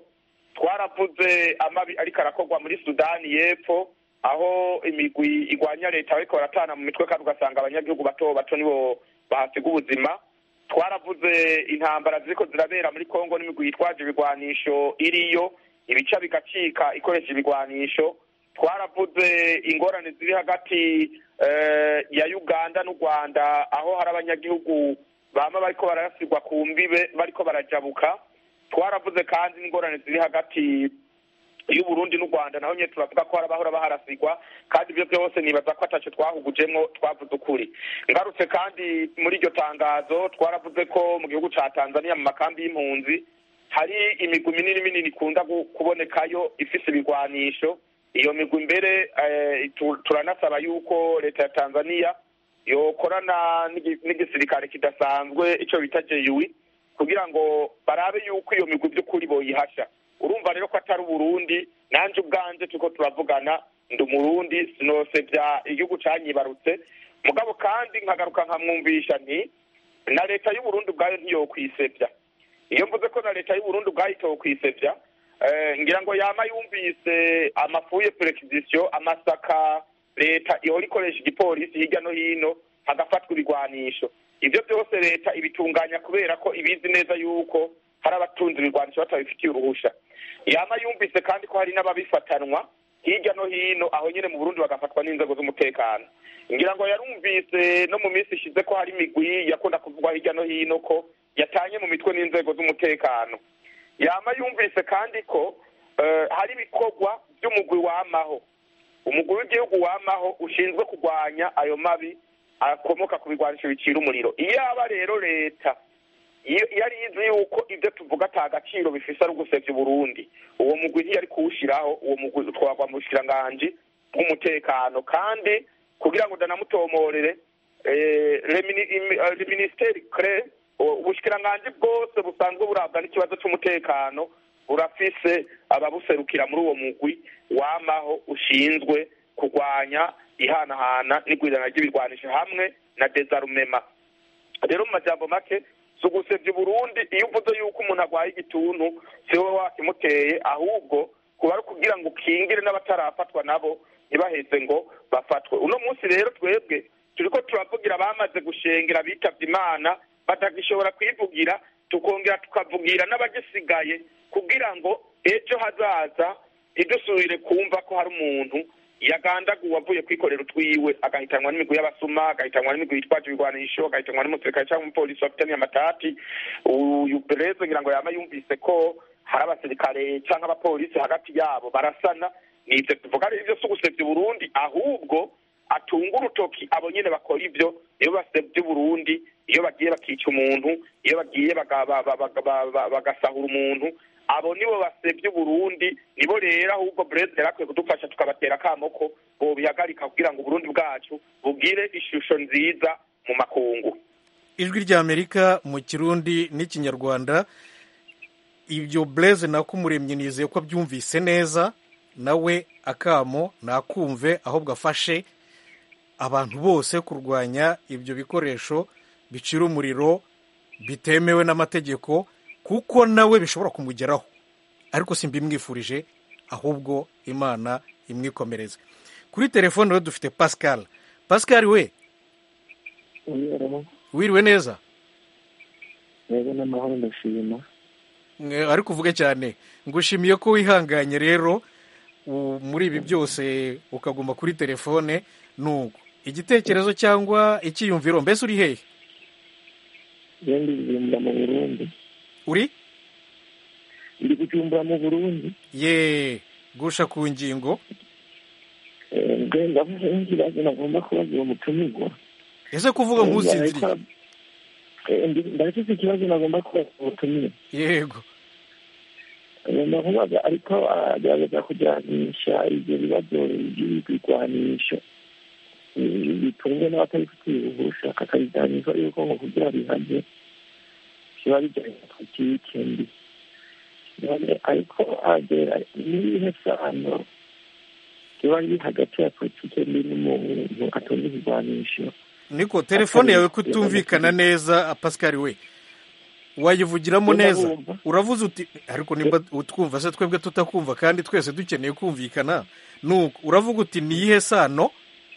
twaravuze amabi ariko arakorwa muri sudani y'epfo aho imigwi igwanya leta bariko baratana mu mitwe kandi ugasanga abanyagihugu bato bato nibo bahasiga ubuzima twaravuze intambara ziriko zirabera muri kongo n'imigwi yitwaje ibigwanisho iriyo ibica bigacika ikoresha ibigwanisho twaravuze ingorane ziri hagati eh, ya uganda n'u rwanda aho hari abanyagihugu bama bariko barasigwa ku mbibe bariko barajabuka twaravuze kandi n'ingorane ziri hagati y'uburundi n'u rwanda naho nyine turavuga ko hari abahora baharasigwa kandi ibyo byose nibaza ko ataco twahugujemwo twavuze ukuri ngarutse kandi muri iryo tangazo twaravuze ko mu gihugu ca tanzania mu makambi y'impunzi hari imigwi minini minini ikunda gu- kubonekayo ifise ibigwanisho iyo migwi mbere eh, tu- turanasaba yuko leta ya tanzania yokorana n'igi- n'igisirikare kidasanzwe ico bita jeui kugira ngo barabe yuko iyo migwi by'ukuri boyihasha urumva rero ko atari uburundi nanje ubwanje turiko turavugana ndi umurundi sinosevya igihugu canyibarutse mugabo kandi nkagaruka nkamwumvisha nti na leta y'uburundi ubwayo ntiyokwisevya iyo mvuze ko na leta y'uburundi ubwayo itokwisevya eh, ngira ngo yama yumvise amafuye perekizisiyo amasaka leta ihora ikoresha igipolisi hirya no hino hagafatwa ibigwanisho ibyo byose leta ibitunganya kubera ko ibizi neza yuko hari abatunzi ibigwanisho batabifitiye uruhusha yama yumvise kandi ko hari n'ababifatanwa hirya no hino aho nyine mu burundi bagafatwa n'inzego z'umutekano ngira ngo yarumvise no mu minsi ishize ko hari imigwi yakunda kuvugwa hirya no hino ko yatanye mu mitwe n'inzego z'umutekano yama yumvise kandi ko eh, hari ibikorwa by'umugwi wamaho umugwi w'igihugu wamaho ushinzwe kurwanya ayo mabi akomoka ku bigwanisho bicira umuriro iyo aba rero leta iyo iyo ari izi yuko ibyo tuvuga ata gaciro bifise ari ugusevya uburundi uwo mugwi ntiyari kuwushiraho uwo mugwi utwarwa mu bushikiranganji bw'umutekano kandi kugira ngo ndanamutomorere eh, le mini- imi- eh, le ministeri cre ubushikiranganji bwose busanzwe burabwa n'ikibazo c'umutekano burafise ababuserukira muri uwo mugwi wamaho ushinzwe kurwanya ihanahana n'igwirirana ry'ibirwanisho hamwe na desarumema rero mu majambo make si ugusebya uburundi iyo uvuze yuko umuntu arwaye igituntu si wowe wakimuteye ahubwo kuba ari ukugira ngo ukingire n'abatarafatwa nabo ntibaheze ngo bafatwe uno munsi rero twebwe turiko turavugira abamaze gushengera bitavye imana batagishobora kwivugira tukongera tukavugira n'abagisigaye kugira ngo ejo hazaza ntidusubire kumva ko hari umuntu yagandaguwe avuye kwikorera utwiwe agahitanwa n'imigwi y'abasuma agahitanwa n'imigwi yitwaje ibigwanisho agahitanwa n'umusirikare cyangwa umupolisi bafitaniye amatati uyu bereze ngira ngo yama yumvise ko hari abasirikare cyangwa abapolisi hagati yabo barasana nivyo tuvuga rero ivyo si ugusevya uburundi ahubwo atunga urutoki abo nyene bakora ivyo iyo basevye uburundi iyo bagiye bakica umuntu iyo bagiye baga- ba- ba- ba- ba- ba- bagasahura umuntu abo nibo basevye uburundi nibo rero ahubwo breze yari akwiye kudufasha tukabatera akamo ko bobihagarika kugira ngo uburundi bwacu bugire ishusho nziza mu makungu ijwi ry'amerika mu kirundi n'ikinyarwanda ibyo blaise nakumuremye nizeye ko abyumvise neza nawe akamo nakumve ahubwo afashe abantu bose kurwanya ibyo bikoresho bicira umuriro bitemewe n'amategeko kuko nawe bishobora kumugeraho ariko simbimwifurije ahubwo imana imwikomereze kuri telefone rero dufite pascal pascal we wiriwe neza rero n'amahoro ndashima Mwe, ariko uvuge cyane ngushimiye ko wihanganye rero u- muri ibi byose ukaguma kuri telefone nuko igitekerezo cyangwa icyiyumviro mbese uri hehe rero ndi kujumbura mu burundi uri ndi kujumbura mu burundi ye gusha ku ngingo Eh, nge ndavuze nk'ikibazo nagomba kubaza uwo mutumirwa ese kuvuga nk'usinziriye Eh, ndi- ndafise ikibazo nagomba kubaza uwo mutumirwa yego agomba kubaza ariko agerageza kujyanisha ibyo bibazo by'ibigwanisho eh, bitunzwe n'abatabifitiye uruhusha akabijyanisha yuko ngo kugira bihaze kiba bijyanye na politike mbi none ariko agera n'ibihe sano kiba biri hagati ya politike mbi n'umuntu atunze ikigwanisho niko telefone yawe kutumvikana neza pascal we wayivugiramo Ndumva neza wumva. uravuze uti ariko nimba utwumva se twebwe tutakumva kandi twese dukeneye kumvikana nuko uravuga uti ni iyihe sano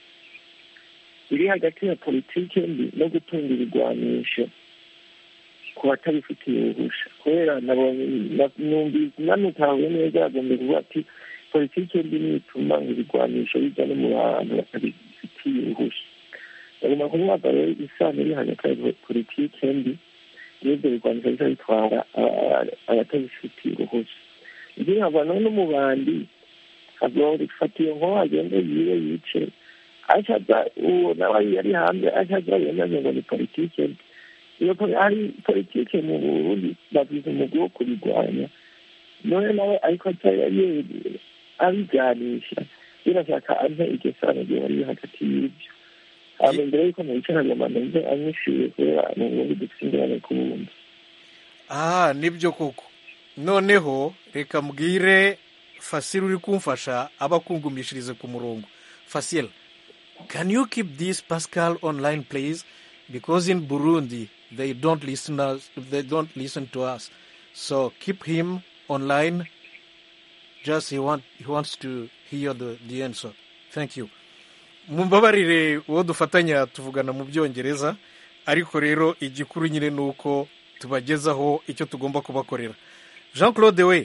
iri hagati ya politike mbi no gutunga ibigwanisho ku batabifitiye uruhusha kubera nabonye na- numvise nanutahuye neza yagomba kuvuga ati politike mbi nituma ngo ibigwanisho bijya no mu bantu batabifitiye uruhusha bagomba kuvuga rero isano iri hagati ya politike mbi n'ibyo bigwanisho biza bitwara aba- abatabifitiye uruhusha ibyo nkabona no mu bandi agomba gufata iyo nkoho agende yiwe yice acaza uwo nawe yari hanze acaza yemeze ngo ni politike mbi iyo poli- hari politike mu burundi bagize umugwi wo kubigwanya none nawe ariko aca ye- abiganisha birashaka ampe iryo sano ryo bari hagati y'ibyo hama mbere yuko mubicara agomba numve anyishuye kubera mu burundi dufite ingorane ku bundi aha nibyo koko noneho reka mbwire fasile uri kumfasha aba akungumishirize ku murongo fasile can you keep this pascal online please because in burundi they don't listen us they don't listen to us so keep him online just he want he wants to hear the the answer thank you mumbabarire uwo dufatanya tuvugana mu byongereza ariko rero igikuru nyine ni uko tubagezaho icyo tugomba kubakorera jean claude we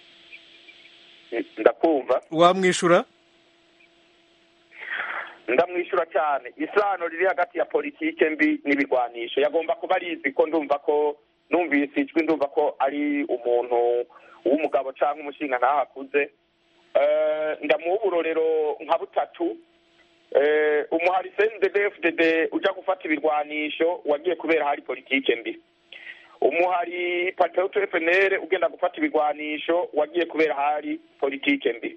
ndakumva wamwishyura ndamwishyura cyane isano riri hagati ya politike mbi n'ibigwanisho yagomba kuba arizi ko ndumva ko numvise ijwi ndumva ko ari umuntu w'umugabo cyangwa umushinga ntaho akuze Eh, ndamuha uburorero nka butatu Eh, umuhari cndfdd ujya gufata ibirwanisho wagiye kubera hari politike mbi umuhari patriote fnr ugenda gufata ibigwanisho wagiye kubera hari politike mbi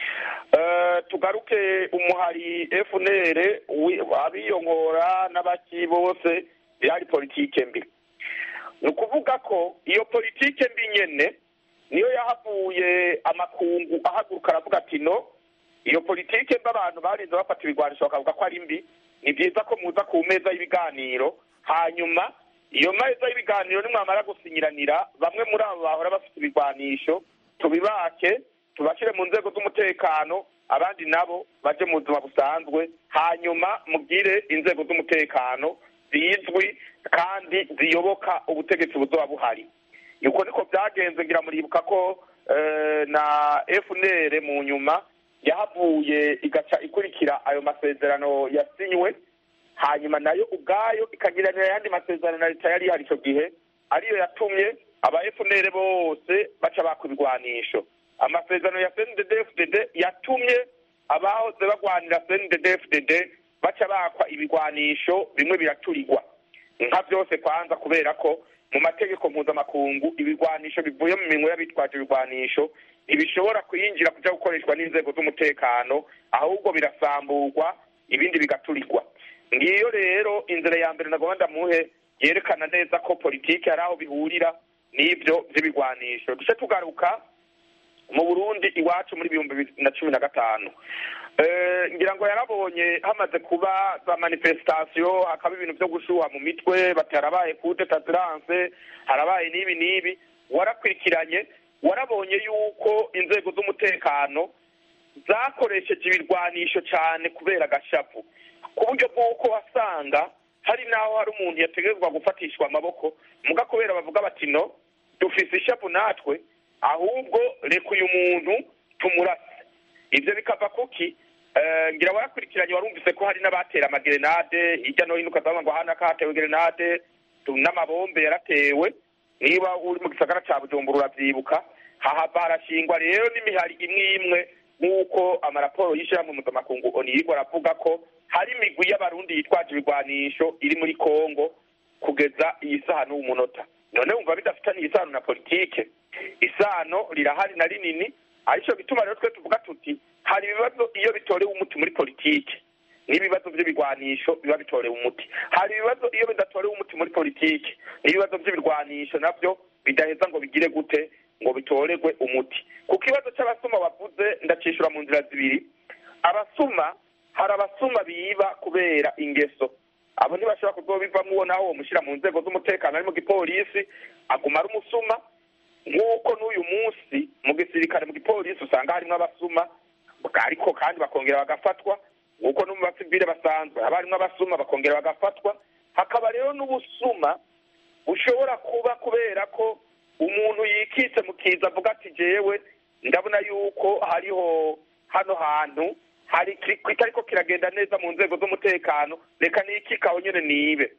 Eh, tugaruke umuhari fnr wi- abiyongora n'abaki bose byari politike mbi ni ukuvuga ko iyo politike mbi nyene niyo yahavuye amakungu ahaguruka aravuga ati no iyo politike mbi abantu barinze bafata ibigwanisho bakavuga ko ari mbi ni byiza ko muza ku meza y'ibiganiro hanyuma iyo meza y'ibiganiro nimwamara gusinyiranira bamwe muri abo bahora bafite ibigwanisho tubibake tubashyire mu nzego z'umutekano abandi nabo baje mu buzima busanzwe hanyuma mubwire inzego z'umutekano zizwi kandi ziyoboka ubutegetsi buzoba buhari uko niko byagenze ngira muribuka ko eh, na fnr mu nyuma yahavuye igaca ikurikira ayo masezerano yasinywe hanyuma nayo ubwayo ikagiranira ayandi masezerano na leta yari ihari icyo gihe ariyo yatumye aba fnr bose baca baka ibigwanisho amasezerano ya cnddfdd yatumye abahoze bagwanira cnddfdd baca bakwa ibigwanisho bimwe biraturirwa nka byose kwanza kubera ko mu mategeko mpuzamakungu ibigwanisho bivuye mu minwe y'abitwaje ibigwanisho ntibishobora kuyinjira kuja gukoreshwa n'inzego z'umutekano ahubwo birasamburwa ibindi bigaturirwa ngiyo rero inzira ya mbere nagomba ndamuhe yerekana neza ko politiki hari aho bihurira n'ibyo by'ibigwanisho duce tugaruka mu burundi iwacu muri ibihumbi bibiri na cumi na gatanu Eh, ngira ngo yarabonye hamaze kuba za manifestation hakaba ibintu byo gushuha mu mitwe bati harabaye kute taziranse harabaye n'ibi n'ibi warakurikiranye warabonye yuko inzego z'umutekano zakoresheje ibirwanisho cyane kubera agashapu ku buryo bw'uko wasanga hari n'aho hari umuntu yategerezwa gufatishwa amaboko muga kubera bavuga bati no dufise ishapu natwe ahubwo reka uyu muntu tumurase ibyo bikava kuki Eh, ngira warakurikiranye warumvise ko hari n'abatera amagerenade hirya no hino ukazavuga ngo hano akahatewe gerenade tu- n'amabombe yaratewe niba uri mu gisagara ca bujumbura uravyibuka hahava harashingwa rero n'imihari imwe imwe nk'uko amaraporo y'ishirahamwe mpuzamakungu oni yirwa aravuga ko hari imigwi y'abarundi yitwaje ibigwanisho iri muri kongo kugeza iyi saha n'uwu munota none wumva bidafitaniye isano na politike isano rirahari na rinini arico bituma rero twe tuvuga tuti hari ibibazo iyo bitorewe umuti muri politike n'ibibazo by'ibigwanisho biba bitorewe umuti hari ibibazo iyo bidatorewe umuti muri politike n'ibibazo by'ibirwanisho nabyo bidaheza ngo bigire gute ngo bitoregwe umuti ku kibazo cy'abasuma wavuze ndacishura mu nzira zibiri abasuma hari abasuma biba kubera ingeso abo ntibashobora kuzobivamo uwo nawe womushyira mu nzego z'umutekano ari mu gipolisi aguma ari umusuma nk'uko n'uyu munsi mu gisirikare mu gipolisi usanga harimo abasuma ariko kandi bakongera bagafatwa nk'uko no mu basivile basanzwe haba harimo abasuma bakongera bagafatwa hakaba rero n'ubusuma bushobora kuba kubera ko umuntu yikitse mu kiza avuga ati jewe ndabona yuko hariho hano hantu hari kitariko kiragenda neza mu nzego z'umutekano reka nikikaho nyene nibe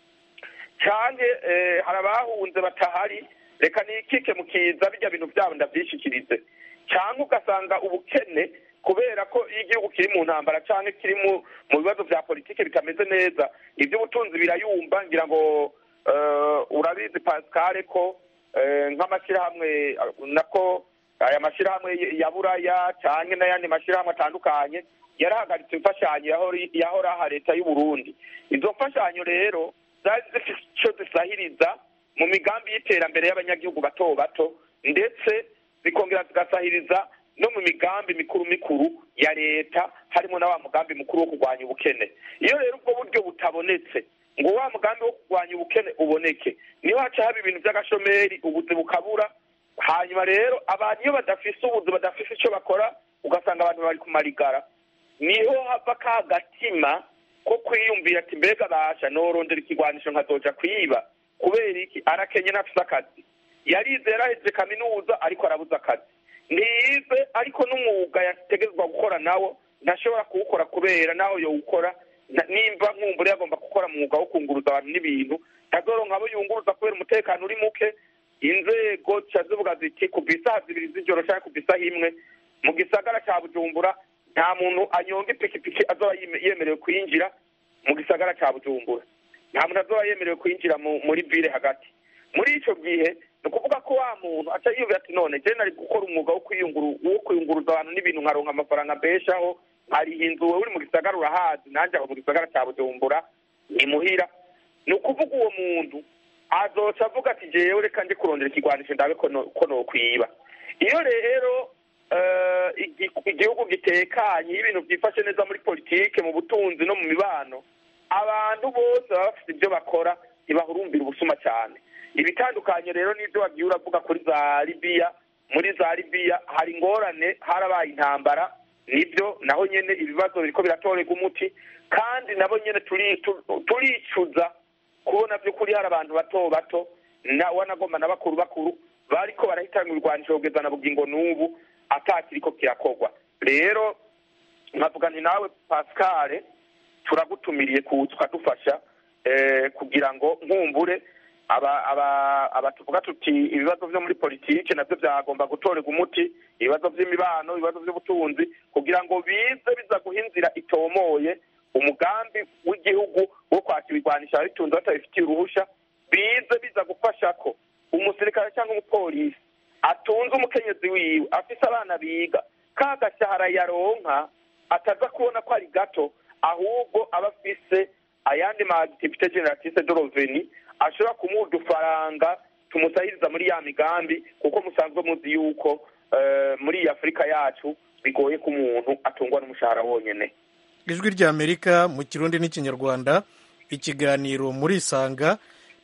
canke eh, hari abahunze batahari reka nikike mu kiza bijya bintu byabo ndavyishikirize cyangwa ugasanga ubukene kubera ko iyo igihugu kiri mu ntambara cyangwa kiri mu mu bibazo bya politiki bitameze neza iby'ubutunzi birayumva ngira ngo eh, urabizi pascal ko eh, nk'amashyirahamwe nako aya mashyirahamwe ya buraya cyangwa n'ayandi mashyirahamwe atandukanye yarahagaritse imfashanyo yahora- yahoraha leta y'u Burundi izo mfashanyo rero zari zifite icyo zisahiriza mu migambi y'iterambere y'abanyagihugu bato bato ndetse zikongera zigasahiriza no mu migambi mikuru mikuru ya leta harimo na wa mugambi mukuru wo kurwanya ubukene iyo rero ubwo buryo butabonetse ngo wa mugambi wo kurwanya ubukene uboneke niho haca haba ibintu by'agashomeri ubuzi bukabura hanyuma rero abantu iyo badafise ubuzi badafise icyo bakora ugasanga abantu bari kumarigara niho hava ka gatima ko kwiyumvira ati mbega basha norondera ikigwanisho nkazoja kwiba kubera iki arakenye ntafise akazi yarize yaraheze kaminuza ariko arabuze akazi ntiyize ariko n'umwuga yategerezwa gukora nawo ntashobora kuwukora kubera naho yowukora na- nimba nkumbure yagomba gukora umwuga wo kunguruza abantu n'ibintu ntazoronka abo yunguruza kubera umutekano uri muke inzego zica zivuga ziti kuva isaha zibiri z'ijoro cyangwa kuva isaha imwe mu gisagara cya bujumbura nta muntu anyonga ipikipiki azoba yime- yemerewe kwinjira mu gisagara cya bujumbura nta muntu azoba yemerewe kwinjira mu- muri vile hagati muri ico gihe ni ukuvuga ko wa muntu aca yiyumvira ati none je nari gukora umwuga wo kwiyunguru wo kwiyunguruza abantu n'ibintu nkaronka amafaranga mbeshaho nkariha inzu wewe uri mu gisagara urahazi nanje aho mu gisagara cya bujumbura ni muhira ni ukuvuga uwo muntu azoca avuga ati jewe reka nje kurondera ikigwanisho ndabe ko no- ko nokwiba iyo rero eh, igi- igihugu gitekanye iyo ibintu byifashe neza muri politike mu butunzi no mu mibano abantu bose baba bafite ibyo bakora ntibahurumbira ubusuma cyane ibitandukanye rero n'ibyo wagiye uravuga kuri za libiya muri za libiya hari ingorane harabaye intambara nibyo naho nyene ibibazo biriko biratorerwa umuti kandi nabo nyene turi- tu- turicuza kubona by'ukuri hari abantu bato bato na wanagomba na bakuru bakuru bariko barahitana ibirwanisho kugeza na bugingo n'ubu atakiriko kirakorwa rero nkavuga nti nawe pascal turagutumiriye kuza ukadufasha eh, kugira ngo nkumbure aba aba aba tuvuga tuti ibibazo byo muri politike nabyo byagomba gutorerwa umuti ibibazo by'imibano ibibazo by'ubutunzi kugira ngo bize biza guha inzira itomoye umugambi w'igihugu wo kwakira ibigwanisha ababitunze batabifitiye uruhusha bize biza gufasha ko umusirikare cyangwa umupolisi atunze umukenyezi wiwe afise abana biga ka gashahara yaronka ataza kubona ko ari gato ahubwo aba afise ayandi ma activite generatrice de reveni ashobora kumuha udufaranga tumusahiriza muri ya migambi kuko musanzwe muzi yuko eh, muri iyi afurika yacu bigoye ko umuntu atungwa n'umushahara wonyene ijwi ry'amerika mu kirundi n'ikinyarwanda ikiganiro muri isanga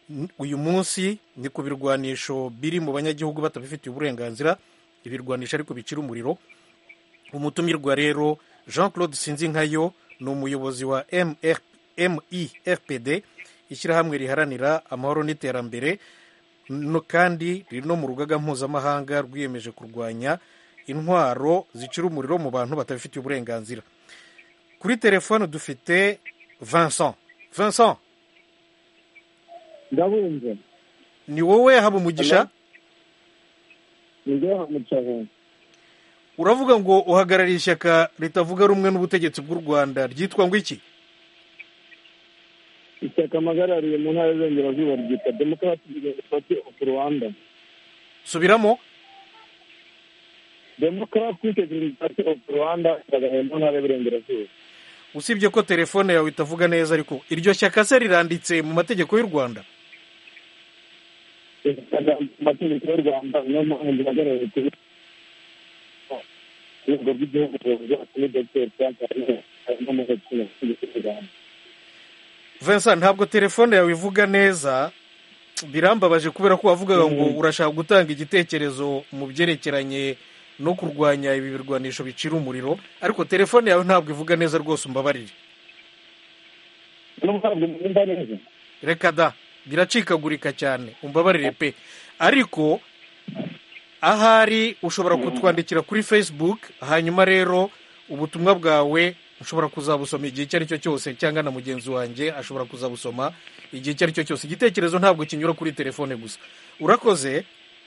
N- uyu munsi ni ku birwanisho biri mu banyagihugu batabifitiye uburenganzira ibirwanisho ariko bicira umuriro umutumirwa rero jean claude sinzinkayo ni umuyobozi wa MR mirpd ishyirahamwe riharanira amahoro n'iterambere no kandi riri no mu rugaga mpuzamahanga rwiyemeje kurwanya intwaro zicira umuriro mu bantu batabifitiye uburenganzira kuri telefone dufite vincent vincent ndabumva ni wowe haba umugisha nibyo hamucaho uravuga ngo uhagarariye ishyaka ritavuga rumwe n'ubutegetsi bw'u rwanda ryitwa ngo iki ishyaka mpagarariye mu ntara y'uburengerazuba ryitwa demokarasi pati ofu rwanda subiramo demokarasi pati ofu rwanda ihagarariye mu ntara y'uburengerazuba usibye ko telefone yawe itavuga neza ariko iryo shyaka se riranditse mu mategeko y'u rwanda amategeko y'u rwanda niyo mpamvu duhagarariye kuri urwego rw'igihugu rwacu ni dogiteri frank harimo mu gaciro k'igihugu cy'u rwanda vincent ntabwo telefone yawe ivuga neza birambabaje kubera ko wavugaga ngo urashaka gutanga igitekerezo mu byerekeranye no kurwanya ibi birwanisho bicira umuriro ariko telefone yawe ntabwo ivuga neza rwose umbabarire ntabwo mwumva neza reka da biracikagurika cyane umbabarire pe ariko ahari ushobora kutwandikira kuri facebook hanyuma rero ubutumwa bwawe ushobora kuzabusoma igihe icyo ari cyo cyose cyangwa na mugenzi wanjye ashobora kuzabusoma igihe icyo ari cyo cyose igitekerezo ntabwo kinyura kuri telefone gusa urakoze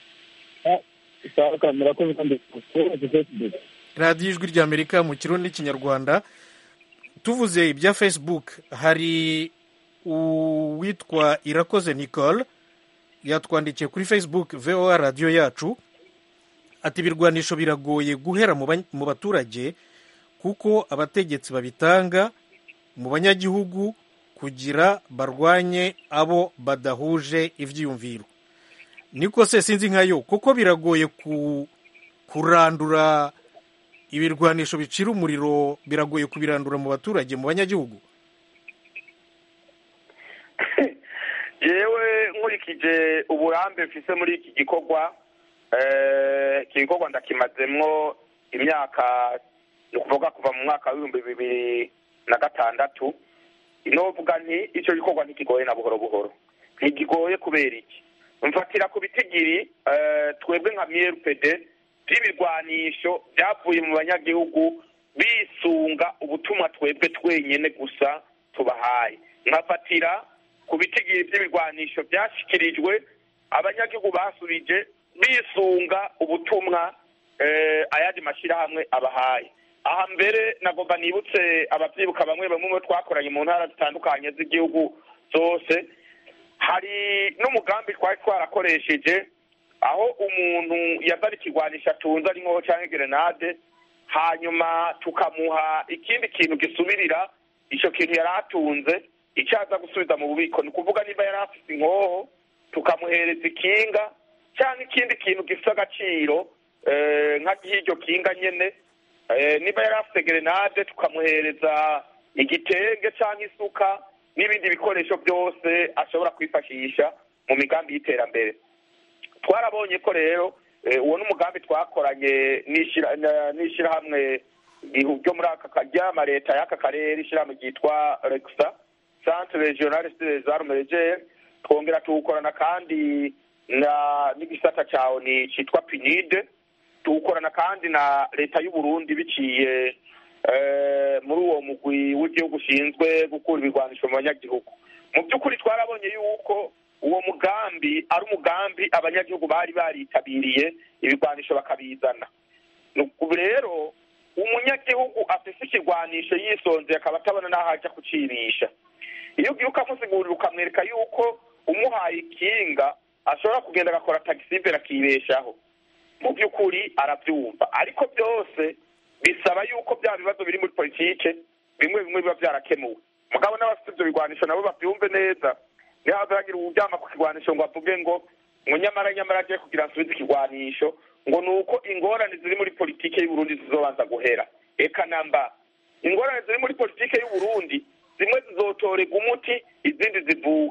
sawa murakoze kandi kubaza facebook radiyo ijwi ry'amerika mu kirundi n'ikinyarwanda tuvuze ibya facebook hari uwitwa irakoze nicole yatwandikiye kuri facebook voa radiyo yacu ati ibirwanisho biragoye guhera mu ba- mu baturage kuko abategetsi babitanga mu banyagihugu kugira barwanye abo badahuje ibyiyumviro niko se sinzi nkayo kuko biragoye ku kurandura ibirwanisho bicira umuriro biragoye kubirandura mu baturage mu banyagihugu yewe nkurikije uburambe mfise muri iki gikorwa eh, iki gikorwa ndakimazemwo imyaka ni ukuvuga kuva mu mwaka w'ibihumbi bibiri na gatandatu novuga nti icyo gikorwa ntikigoye na buhoro buhoro ntikigoye kubera iki mfatira ku bitigiri eh, twebwe nka mrpd by'ibirwanisho byavuye mu banyagihugu bisunga ubutumwa twebwe twenyine gusa tubahaye nkafatira ku bitigiri by'ibirwanisho byashyikirijwe abanyagihugu basubije bisunga ubutumwa eh, ayandi mashyirahamwe abahaye aha mbere nagomba nibutse ababyibuka bamwe bamwe mu bo twakoranye mu ntara zitandukanye z'igihugu zose hari n'umugambi twari twarakoresheje aho umuntu yazana ikigwanisho atunze ari nkoho cyangwa gerenade hanyuma tukamuha ikindi kintu gisubirira icyo kintu yari atunze icyo aza gusubiza mu bubiko ni ukuvuga niba yari afite inkoho tukamuhereza ikinga cyangwa ikindi kintu gifite agaciro eh, nka nk'iryo kinga nyine Eh, niba yari afite gerenade tukamuhereza igitenge cyangwa isuka n'ibindi bikoresho byose ashobora kwifashisha mu migambi y'iterambere twarabonye ko rero eh, uwo n'umugambi twakoranye n'ishira- na- n'ishyirahamwe ihu- ryo muri aka ka- ry'ama leta y'aka karere ishyirahamwe ryitwa rexa centre regional des armes légères twongera tuwukorana kandi na n'igisata cya oni cyitwa pinide tuwukorana kandi na leta y'u Burundi biciye eh, muri uwo mugwi w'igihugu ushinzwe gukura ibirwanisho mu banyagihugu mu by'ukuri twarabonye yuko uwo mugambi ari umugambi abanyagihugu bari baritabiriye ibirwanisho bakabizana ubu rero umunyagihugu afise ikirwanisho yisonzeye akaba atabona n'aho ajya kucibisha iyo ugiye ukamusigurira ukamwereka yuko umuhaye ikinga ashobora kugenda agakora tagisibere akibeshaho mu by'ukuri arabyumva ariko byose bisaba yuko bya bibazo biri muri politike bimwe bimwe biba byarakemuwe mugabo n'abafite ibyo bigwanisho nabo babyumve neza ntihaze hagira uwuryama ku kigwanisho ngo avuge ngo ngo nyamara nyamara agiye kugira asubize ikigwanisho ngo ni uko ingorane ziri muri politike y'uburundi zizobanza guhera eka namba ingorane ziri muri politike y'uburundi zimwe zizotorerwa umuti izindi zivuke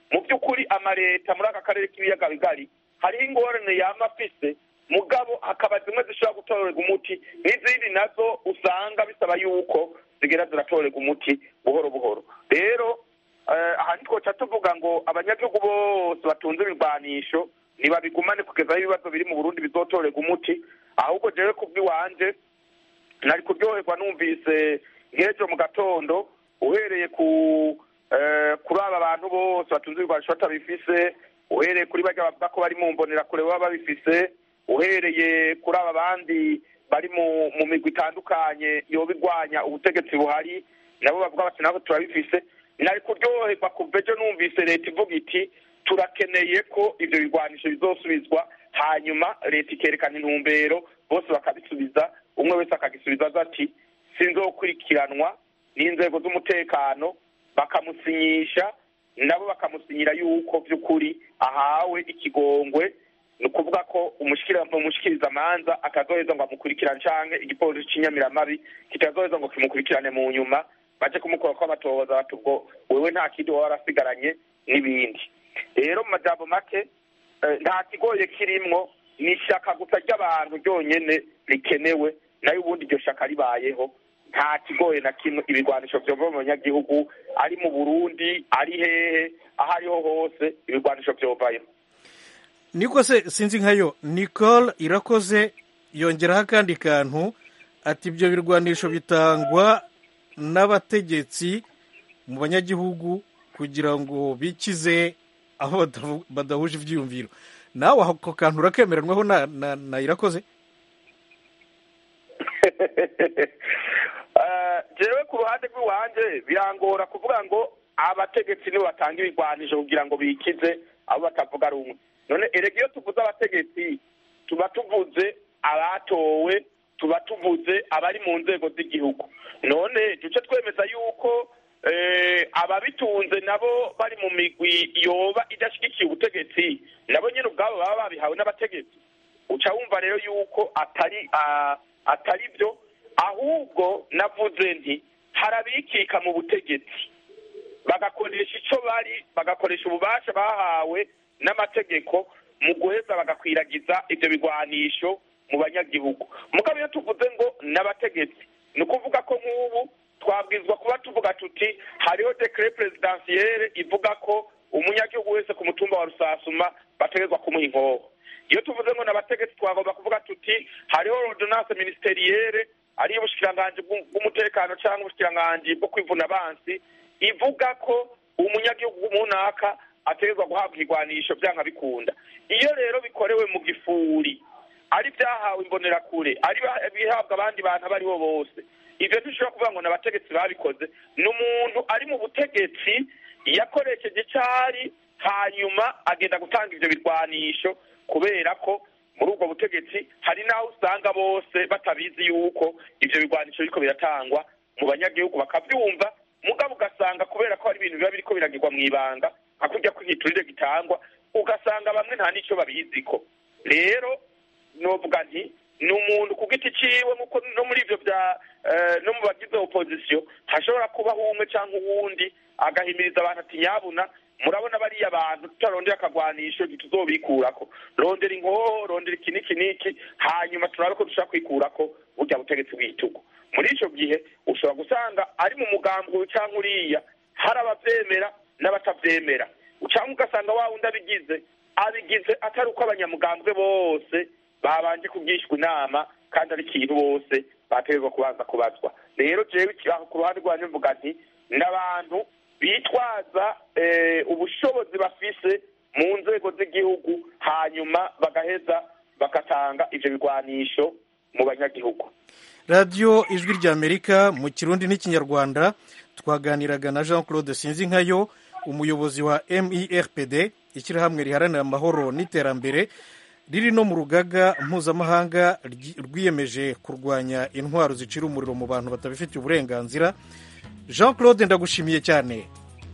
mu by'ukuri amaleta muri aka karere k'ibiyaga bigari hariho ingorane yama afise mugabo hakaba zimwe zishobora gutorerwa umuti n'izindi nazo usanga bisaba yuko zigera ziratorerwa umuti buhoro buhoro rero aha ntitwoca tuvuga ngo abanyagihugu bose batunze ibirwanisho ntibabigumane kugeza aho ibibazo biri mu burundi bizotorerwa umuti ahubwo jewe kubw'iwanje nari kuryoherwa numvise nk'ejo mu gatondo uhereye ku kuri aba bantu bose batunze ibirwanisho batabifise uhereye kuri bajya bavuga ko bari mu mbonerakure baba babifise uhereye kuri aba bandi bari mu mu migwi itandukanye yoba igwanya ubutegetsi buhari nabo bavuga bati nabo turabifise nari kuryoherwa kuva ejo numvise leta ivuga iti turakeneye ko ibyo bigwanisho bizosubizwa hanyuma leta ikerekana intumbero bose bakabisubiza umwe wese akagisubiza aza ati sinzokurikiranwa n'inzego z'umutekano bakamusinyisha nabo bakamusinyira yuko by'ukuri ahawe ikigongwe ni ukuvuga ko umushikirizamanza atazoheza ngo amukurikirane canke igipolisi c'inyamiramabi kitazoheza ngo kimukurikirane mu nyuma baje kumukora ko amatohoza bati ubwo wewe nta kindi waba warasigaranye n'ibindi rero mu majambo make nta kigoye kirimwo ni ishaka gusa ry'abantu ryonyene rikenewe nayo ubundi iryo shaka ribayeho nta kigoye na kimwe ibigwanisho vyova mu banyagihugu ari mu burundi ari hehe aho ariho hose ibigwanisho vyovayo niko se sinzi nkayo nicole irakoze yongeraho akandi kantu ati ibyo birwanisho bitangwa n'abategetsi mu banyagihugu kugira ngo bikize aho badahuje ibyiyumviro nawe ako kantu urakemeranwaho na irakoze jewe ku ruhande rw'iwanje birangora kuvuga ngo abategetsi nibo batanga ibigwanisho kugira ngo bikize abo batavuga rumwe none erega iyo tuvuze abategetsi tuba tuvuze abatowe tuba tuvuze abari mu nzego z'igihugu none duce twemeza yuko ababitunze nabo bari mu migwi yoba idashyigikiye ubutegetsi nabo nyine ubwabo baba babihawe n'abategetsi uca wumva rero yuko atari atari byo ahubwo navuze nti harabikika mu butegetsi bagakoresha icyo bari bagakoresha ububasha bahawe n'amategeko mu guheza bagakwiragiza ibyo bigwanisho mu banyagihugu mugabo iyo tuvuze ngo n'abategetsi ni ukuvuga ko nk'ubu twabwizwa kuba tuvuga tuti hariho dekere perezidansiyere ivuga ko umunyagihugu wese ku mutumba wa rusasuma bategerezwa kumuha inkoho iyo tuvuze ngo n'abategetsi twagomba kuvuga tuti hariho ordonance ministeriyere ariyo ubushikiranganji bw'umutekano cyangwa ubushikiranganji bwo kwivuna abansi ivuga ko umunyagihugu munaka ategerezwa guhabwa igwanisho byanga bikunda iyo rero bikorewe mu gifuri ari byahawe imbonerakure ari bihabwa abandi bantu abo aribo bose ibyo dushobora kuvuga ngo n'abategetsi babikoze ni umuntu ari mu butegetsi yakoresheje icyari hanyuma agenda gutanga ibyo birwanisho kubera ko muri ubwo butegetsi hari n'aho usanga bose batabizi yuko ibyo birwanisho biriko biratangwa mu banyagihugu bakabyumva mugabo ugasanga kubera ko hari ibintu biba biriko biragirwa mu ibanga nka kurya kw'igiturire gitangwa ugasanga bamwe nta n'icyo babiziko rero novuga nti ni umuntu ku giti ciwe nkuko no muri ivyo vya no mu bagize opozisiyo hashobora kubaho umwe canke uwundi agahimiriza abantu ati nyabuna murabona bariya bantu tutarondera akagwanisho ntituzobikurako rondera inkoho rondera iki n'iki n'iki hanyuma turabe ko dushobora kwikurako burya butegetsi bw'igitugu muri ico gihe ushobora gusanga ari mu mugambi uyu canke uriya hari abavyemera n'abatavyemera canke ugasanga wa wundi abigize abigize atari uko abanyamugambwe bose babanje kugishwa inama kandi ari ikintu bose bategerezwa kubanza kubazwa rero jewe ku ruhande rwanje mvuga nti n'abantu bitwaza ubushobozi bafise mu nzego z'igihugu hanyuma bagaheza bagatanga ivyo bigwanisho mu banyagihugu radiyo ijwi ry'amerika mu kirundi n'ikinyarwanda twaganiraga na jean claude sinzinkayo umuyobozi wa merpd ishyirahamwe riharanira amahoro n'iterambere riri no mu rugaga mpuzamahanga rwiyemeje kurwanya intwaro zicira umuriro mu bantu batabifitiye uburenganzira jean claude ndagushimiye cyane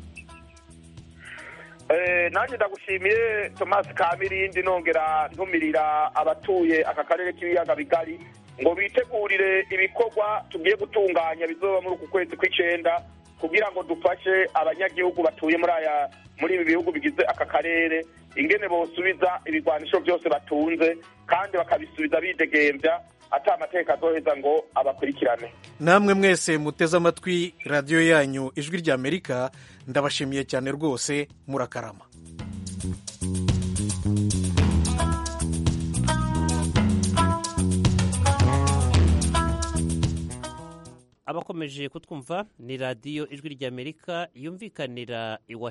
nanjye ndagushimiye thomas kamirindi nongera ntumirira abatuye aka karere k'ibiyaga bigari ngo bitegurire ibikorwa tugiye gutunganya bizoba muri uku kwezi kw'icenda kugira ngo dufashe abanyagihugu batuye muri aya muri ibi bihugu bigize aka karere ingene bosubiza ibigwanisho byose batunze kandi bakabisubiza bidegembya ata amategeko azoheza ngo abakurikirane namwe mwese muteze amatwi radiyo yanyu ijwi ry'amerika ndabashimiye cyane rwose murakarama abakomeje kutwumva ni radiyo ijwi ry'amerika yumvikanira iwa